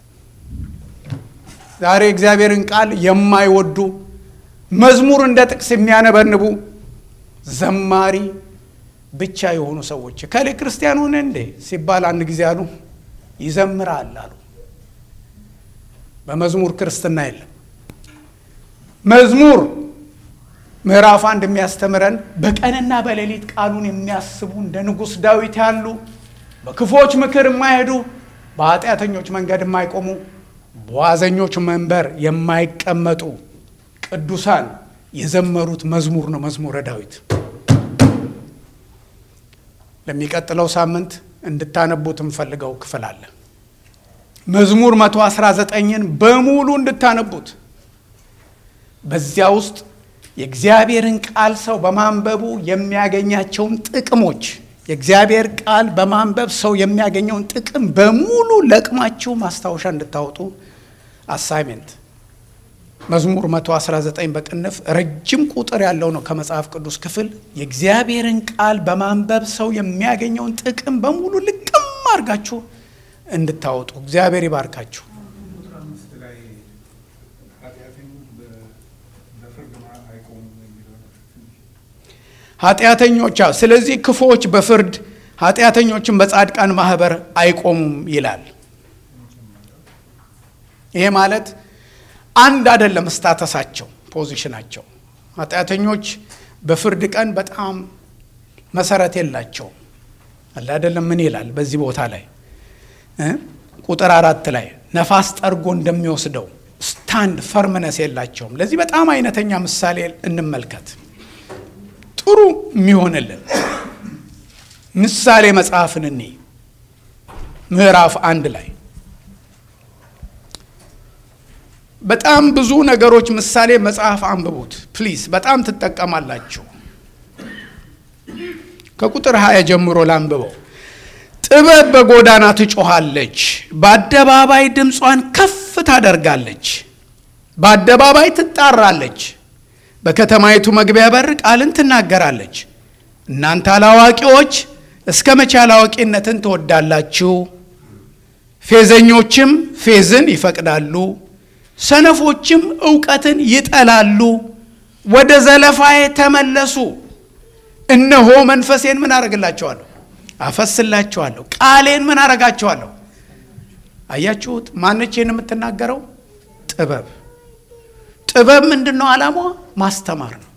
ዛሬ እግዚአብሔርን ቃል የማይወዱ መዝሙር እንደ ጥቅስ የሚያነበንቡ ዘማሪ ብቻ የሆኑ ሰዎች ከሌ ክርስቲያን ሆነ እንዴ ሲባል አንድ ጊዜ አሉ ይዘምራል አሉ። በመዝሙር ክርስትና የለም። መዝሙር ምዕራፍ አንድ የሚያስተምረን በቀንና በሌሊት ቃሉን የሚያስቡ እንደ ንጉሥ ዳዊት ያሉ በክፎች ምክር የማይሄዱ በኃጢአተኞች መንገድ የማይቆሙ በዋዘኞች መንበር የማይቀመጡ ቅዱሳን የዘመሩት መዝሙር ነው መዝሙረ ዳዊት። ለሚቀጥለው ሳምንት እንድታነቡት የምፈልገው ክፍል አለ። መዝሙር 119ን በሙሉ እንድታነቡት በዚያ ውስጥ የእግዚአብሔርን ቃል ሰው በማንበቡ የሚያገኛቸውን ጥቅሞች የእግዚአብሔር ቃል በማንበብ ሰው የሚያገኘውን ጥቅም በሙሉ ለቅማችሁ ማስታወሻ እንድታወጡ አሳይሜንት መዝሙር 119 በቅንፍ ረጅም ቁጥር ያለው ነው ከመጽሐፍ ቅዱስ ክፍል የእግዚአብሔርን ቃል በማንበብ ሰው የሚያገኘውን ጥቅም በሙሉ ልቅም አድርጋችሁ እንድታወጡ እግዚአብሔር ይባርካችሁ። ቁጥር አምስት ላይ ኃጢአተኞች በ- በፍርድ ማ- አይቆሙም የሚለው ነው ትንሽ ኃጢአተኞች አዎ፣ ስለዚህ ክፉዎች በፍርድ ኃጢአተኞችን በጻድቃን ማህበር አይቆሙም ይላል። ይሄ ማለት አንድ አይደለም፣ ስታተሳቸው ፖዚሽናቸው። ኃጢአተኞች በፍርድ ቀን በጣም መሰረት የላቸውም። አለ አይደለም። ምን ይላል በዚህ ቦታ ላይ እ ቁጥር አራት ላይ ነፋስ ጠርጎ እንደሚወስደው ስታንድ ፈርምነስ የላቸውም። ለዚህ በጣም አይነተኛ ምሳሌ እንመልከት። ጥሩ የሚሆንልን ምሳሌ መጽሐፍን እኔ ምዕራፍ አንድ ላይ በጣም ብዙ ነገሮች ምሳሌ መጽሐፍ አንብቡት ፕሊዝ፣ በጣም ትጠቀማላችሁ። ከቁጥር ሀያ ጀምሮ ላንብበው። ጥበብ በጎዳና ትጮኻለች፣ በአደባባይ ድምጿን ከፍ ታደርጋለች፣ በአደባባይ ትጣራለች፣ በከተማይቱ መግቢያ በር ቃልን ትናገራለች። እናንተ አላዋቂዎች እስከ መቼ አላዋቂነትን ትወዳላችሁ? ፌዘኞችም ፌዝን ይፈቅዳሉ፣ ሰነፎችም እውቀትን ይጠላሉ። ወደ ዘለፋዬ ተመለሱ፣ እነሆ መንፈሴን ምን አደርግላቸዋለሁ? አፈስላቸዋለሁ። ቃሌን ምን አደርጋቸዋለሁ? አያችሁት? ማነችን የምትናገረው? ጥበብ ጥበብ ምንድን ነው ዓላማዋ? ማስተማር ነው።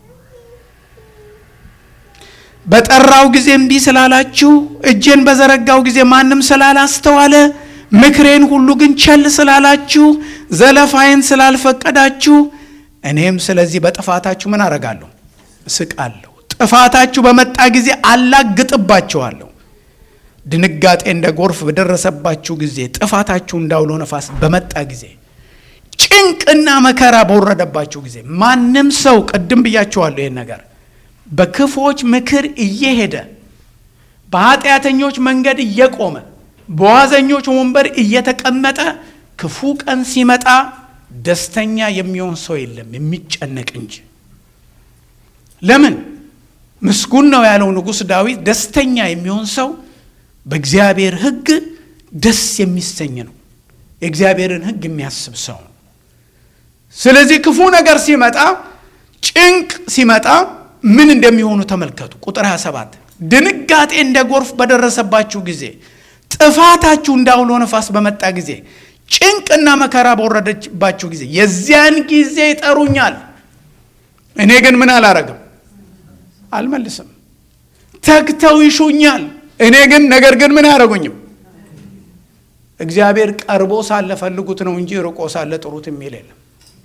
በጠራው ጊዜ እምቢ ስላላችሁ፣ እጄን በዘረጋው ጊዜ ማንም ስላላስተዋለ፣ ምክሬን ሁሉ ግን ቸል ስላላችሁ፣ ዘለፋዬን ስላልፈቀዳችሁ፣ እኔም ስለዚህ በጥፋታችሁ ምን አረጋለሁ? እስቃለሁ። ጥፋታችሁ በመጣ ጊዜ አላግጥባችኋለሁ። ድንጋጤ እንደ ጎርፍ በደረሰባችሁ ጊዜ፣ ጥፋታችሁ እንዳውሎ ነፋስ በመጣ ጊዜ ጭንቅና መከራ በወረደባችሁ ጊዜ ማንም ሰው ቅድም ብያችኋለሁ ይህን ነገር በክፎች ምክር እየሄደ በኃጢአተኞች መንገድ እየቆመ በዋዘኞች ወንበር እየተቀመጠ ክፉ ቀን ሲመጣ ደስተኛ የሚሆን ሰው የለም፣ የሚጨነቅ እንጂ። ለምን? ምስጉን ነው ያለው ንጉሥ ዳዊት። ደስተኛ የሚሆን ሰው በእግዚአብሔር ሕግ ደስ የሚሰኝ ነው። የእግዚአብሔርን ሕግ የሚያስብ ሰው ነው። ስለዚህ ክፉ ነገር ሲመጣ ጭንቅ ሲመጣ ምን እንደሚሆኑ ተመልከቱ። ቁጥር 27 ድንጋጤ እንደ ጎርፍ በደረሰባችሁ ጊዜ፣ ጥፋታችሁ እንዳውሎ ነፋስ በመጣ ጊዜ፣ ጭንቅና መከራ በወረደባችሁ ጊዜ የዚያን ጊዜ ይጠሩኛል፣ እኔ ግን ምን አላረግም አልመልስም። ተግተው ይሹኛል፣ እኔ ግን ነገር ግን ምን አያደርጉኝም። እግዚአብሔር ቀርቦ ሳለ ፈልጉት ነው እንጂ ርቆ ሳለ ጥሩት የሚል የለም።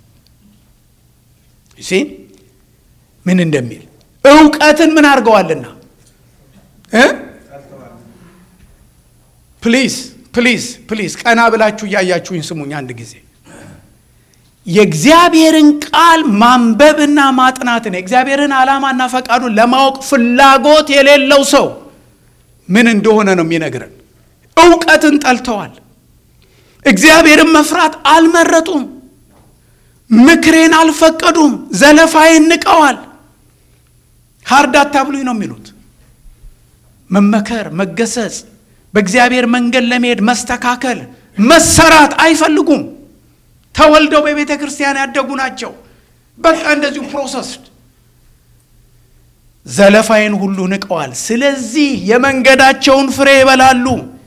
ሲ ምን እንደሚል እውቀትን ምን አድርገዋልና እ ፕሊዝ ፕሊዝ ፕሊዝ ቀና ብላችሁ እያያችሁኝ ስሙኝ አንድ ጊዜ የእግዚአብሔርን ቃል ማንበብና ማጥናትን የእግዚአብሔርን ዓላማና ፈቃዱን ለማወቅ ፍላጎት የሌለው ሰው ምን እንደሆነ ነው የሚነግረን። እውቀትን ጠልተዋል። እግዚአብሔርን መፍራት አልመረጡም። ምክሬን አልፈቀዱም። ዘለፋዬን ንቀዋል። ሀርድ አታብሉኝ ነው የሚሉት። መመከር፣ መገሰጽ፣ በእግዚአብሔር መንገድ ለመሄድ መስተካከል፣ መሰራት አይፈልጉም። ተወልደው በቤተ ክርስቲያን ያደጉ ናቸው። በቃ እንደዚሁ ፕሮሰስድ ዘለፋዬን ሁሉ ንቀዋል። ስለዚህ የመንገዳቸውን ፍሬ ይበላሉ፣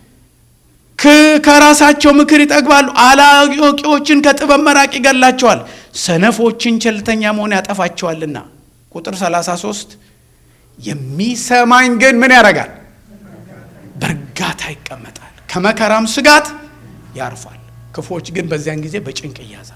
ከራሳቸው ምክር ይጠግባሉ። አላዋቂዎችን ከጥበብ መራቅ ይገላቸዋል፣ ሰነፎችን ቸልተኛ መሆን ያጠፋቸዋልና። ቁጥር 33 የሚሰማኝ ግን ምን ያደርጋል? በእርጋታ ይቀመጣል፣ ከመከራም ስጋት ያርፋል። ክፎች ግን በዚያን ጊዜ በጭንቅ ይያዛሉ።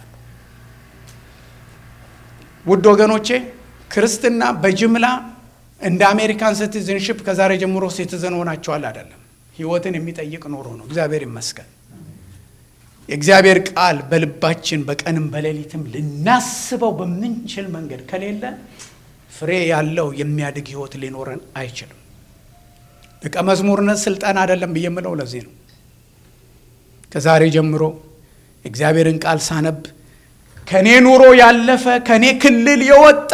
ውድ ወገኖቼ ክርስትና በጅምላ እንደ አሜሪካን ሲቲዝንሽፕ ከዛሬ ጀምሮ ሲቲዝን ሆናቸዋል አይደለም። ሕይወትን የሚጠይቅ ኖሮ ነው። እግዚአብሔር ይመስገን። የእግዚአብሔር ቃል በልባችን በቀንም በሌሊትም ልናስበው በምንችል መንገድ ከሌለ ፍሬ ያለው የሚያድግ ሕይወት ሊኖረን አይችልም። ደቀ መዝሙርነት ስልጠና አይደለም ብዬ የምለው ለዚህ ነው። ከዛሬ ጀምሮ እግዚአብሔርን ቃል ሳነብ ከእኔ ኑሮ ያለፈ ከእኔ ክልል የወጣ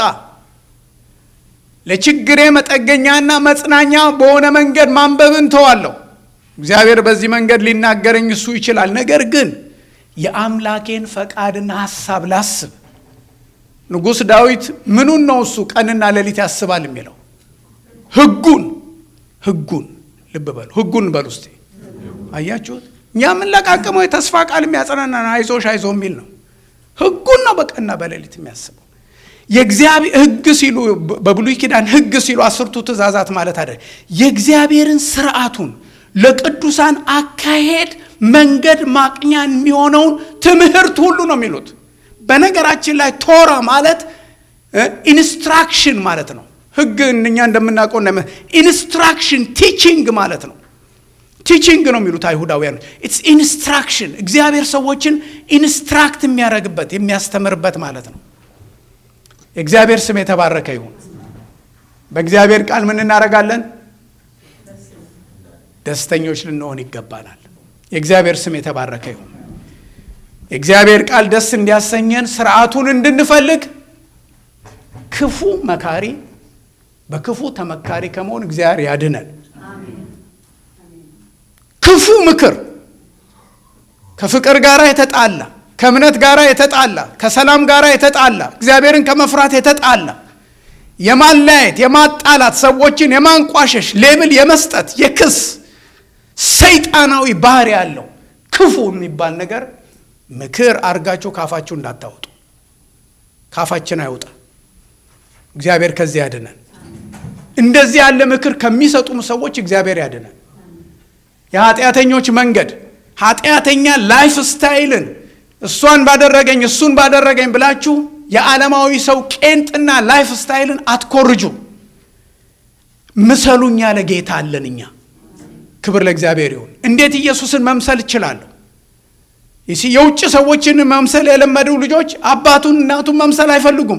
ለችግሬ መጠገኛና መጽናኛ በሆነ መንገድ ማንበብን ተዋለሁ። እግዚአብሔር በዚህ መንገድ ሊናገረኝ እሱ ይችላል። ነገር ግን የአምላኬን ፈቃድና ሐሳብ ላስብ። ንጉሥ ዳዊት ምኑን ነው እሱ ቀንና ሌሊት ያስባል የሚለው? ሕጉን ሕጉን ልብ በሉ፣ ሕጉን በሉ እስቲ። አያችሁት? እኛ የምንለቃቅመው የተስፋ ቃል የሚያጸናና አይዞሽ አይዞ የሚል ነው። ሕጉን ነው በቀንና በሌሊት የሚያስበው። የእግዚአብሔር ሕግ ሲሉ በብሉይ ኪዳን ሕግ ሲሉ አስርቱ ትእዛዛት ማለት አይደል። የእግዚአብሔርን ስርዓቱን ለቅዱሳን አካሄድ መንገድ ማቅኛ የሚሆነውን ትምህርት ሁሉ ነው የሚሉት። በነገራችን ላይ ቶራ ማለት ኢንስትራክሽን ማለት ነው። ሕግ እኛ እንደምናውቀው ኢንስትራክሽን ቲቺንግ ማለት ነው። ቲቺንግ ነው የሚሉት አይሁዳውያን። ኢትስ ኢንስትራክሽን እግዚአብሔር ሰዎችን ኢንስትራክት የሚያደርግበት የሚያስተምርበት ማለት ነው። የእግዚአብሔር ስም የተባረከ ይሁን። በእግዚአብሔር ቃል ምን እናደርጋለን? ደስተኞች ልንሆን ይገባናል። የእግዚአብሔር ስም የተባረከ ይሁን። የእግዚአብሔር ቃል ደስ እንዲያሰኘን ስርዓቱን እንድንፈልግ ክፉ መካሪ በክፉ ተመካሪ ከመሆን እግዚአብሔር ያድነን። ክፉ ምክር ከፍቅር ጋር የተጣላ ከእምነት ጋር የተጣላ ከሰላም ጋር የተጣላ እግዚአብሔርን ከመፍራት የተጣላ የማለያየት፣ የማጣላት፣ ሰዎችን የማንቋሸሽ፣ ሌብል የመስጠት፣ የክስ ሰይጣናዊ ባህሪ ያለው ክፉ የሚባል ነገር ምክር አርጋችሁ ካፋችሁ እንዳታወጡ። ካፋችን አይውጣ። እግዚአብሔር ከዚህ ያድነን። እንደዚህ ያለ ምክር ከሚሰጡም ሰዎች እግዚአብሔር ያድነን። የኃጢአተኞች መንገድ ኃጢአተኛ ላይፍ ስታይልን እሷን ባደረገኝ እሱን ባደረገኝ ብላችሁ የዓለማዊ ሰው ቄንጥና ላይፍ ስታይልን አትኮርጁ። ምሰሉኝ ያለ ጌታ አለን እኛ። ክብር ለእግዚአብሔር ይሁን። እንዴት ኢየሱስን መምሰል እችላለሁ? የውጭ ሰዎችን መምሰል የለመዱ ልጆች አባቱን እናቱን መምሰል አይፈልጉም።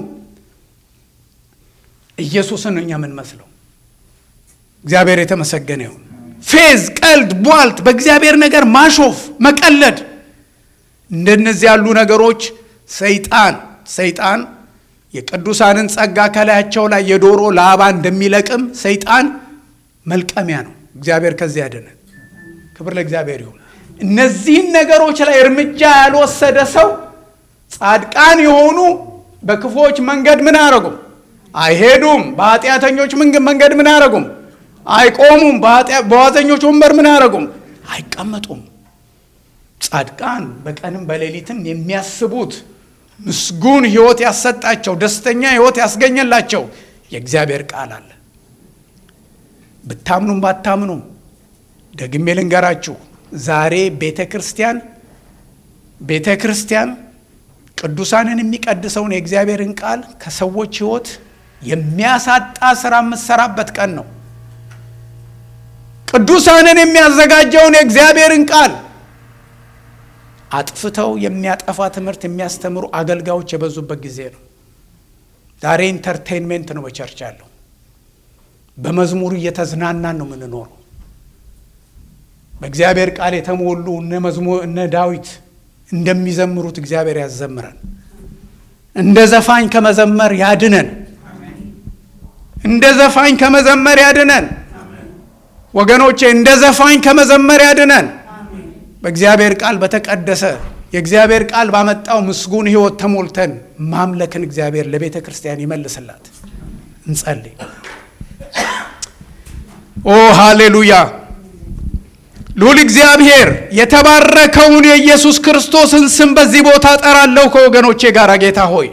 ኢየሱስን እኛ የምንመስለው። እግዚአብሔር የተመሰገነ ይሁን። ፌዝ፣ ቀልድ፣ ቧልት፣ በእግዚአብሔር ነገር ማሾፍ፣ መቀለድ እንደነዚህ ያሉ ነገሮች ሰይጣን ሰይጣን የቅዱሳንን ጸጋ ከላያቸው ላይ የዶሮ ላባ እንደሚለቅም ሰይጣን መልቀሚያ ነው። እግዚአብሔር ከዚህ ያድነን። ክብር ለእግዚአብሔር ይሁን። እነዚህን ነገሮች ላይ እርምጃ ያልወሰደ ሰው ጻድቃን የሆኑ በክፉዎች መንገድ ምን አያረጉም? አይሄዱም። በኃጢአተኞች መንገድ ምን አያረጉም? አይቆሙም። በዋዘኞች ወንበር ምን አያረጉም? አይቀመጡም። ጻድቃን በቀንም በሌሊትም የሚያስቡት ምስጉን ሕይወት ያሰጣቸው ደስተኛ ሕይወት ያስገኘላቸው የእግዚአብሔር ቃል አለ። ብታምኑም ባታምኑም ደግሜ ልንገራችሁ፣ ዛሬ ቤተ ክርስቲያን ቤተ ክርስቲያን ቅዱሳንን የሚቀድሰውን የእግዚአብሔርን ቃል ከሰዎች ሕይወት የሚያሳጣ ስራ የምትሰራበት ቀን ነው። ቅዱሳንን የሚያዘጋጀውን የእግዚአብሔርን ቃል አጥፍተው የሚያጠፋ ትምህርት የሚያስተምሩ አገልጋዮች የበዙበት ጊዜ ነው። ዛሬ ኢንተርቴንሜንት ነው በቸርች ያለው። በመዝሙር እየተዝናናን ነው የምንኖረው። በእግዚአብሔር ቃል የተሞሉ እነ ዳዊት እንደሚዘምሩት እግዚአብሔር ያዘምረን። እንደ ዘፋኝ ከመዘመር ያድነን። እንደ ዘፋኝ ከመዘመር ያድነን። ወገኖቼ እንደ ዘፋኝ ከመዘመር ያድነን። በእግዚአብሔር ቃል በተቀደሰ የእግዚአብሔር ቃል ባመጣው ምስጉን ሕይወት ተሞልተን ማምለክን እግዚአብሔር ለቤተ ክርስቲያን ይመልስላት። እንጸልይ። ኦ ሃሌሉያ! ልዑል እግዚአብሔር የተባረከውን የኢየሱስ ክርስቶስን ስም በዚህ ቦታ ጠራለሁ ከወገኖቼ ጋር። ጌታ ሆይ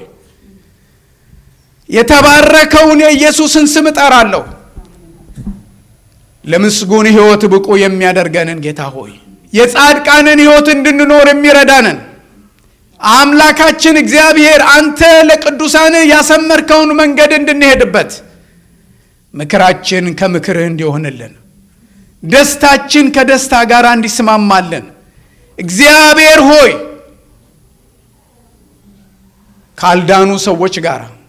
የተባረከውን የኢየሱስን ስም እጠራለሁ። ለምስጉን ሕይወት ብቁ የሚያደርገንን ጌታ ሆይ የጻድቃንን ሕይወት እንድንኖር የሚረዳንን አምላካችን እግዚአብሔር አንተ ለቅዱሳን ያሰመርከውን መንገድ እንድንሄድበት ምክራችን ከምክርህ እንዲሆንልን ደስታችን ከደስታ ጋር እንዲስማማልን እግዚአብሔር ሆይ ካልዳኑ ሰዎች ጋር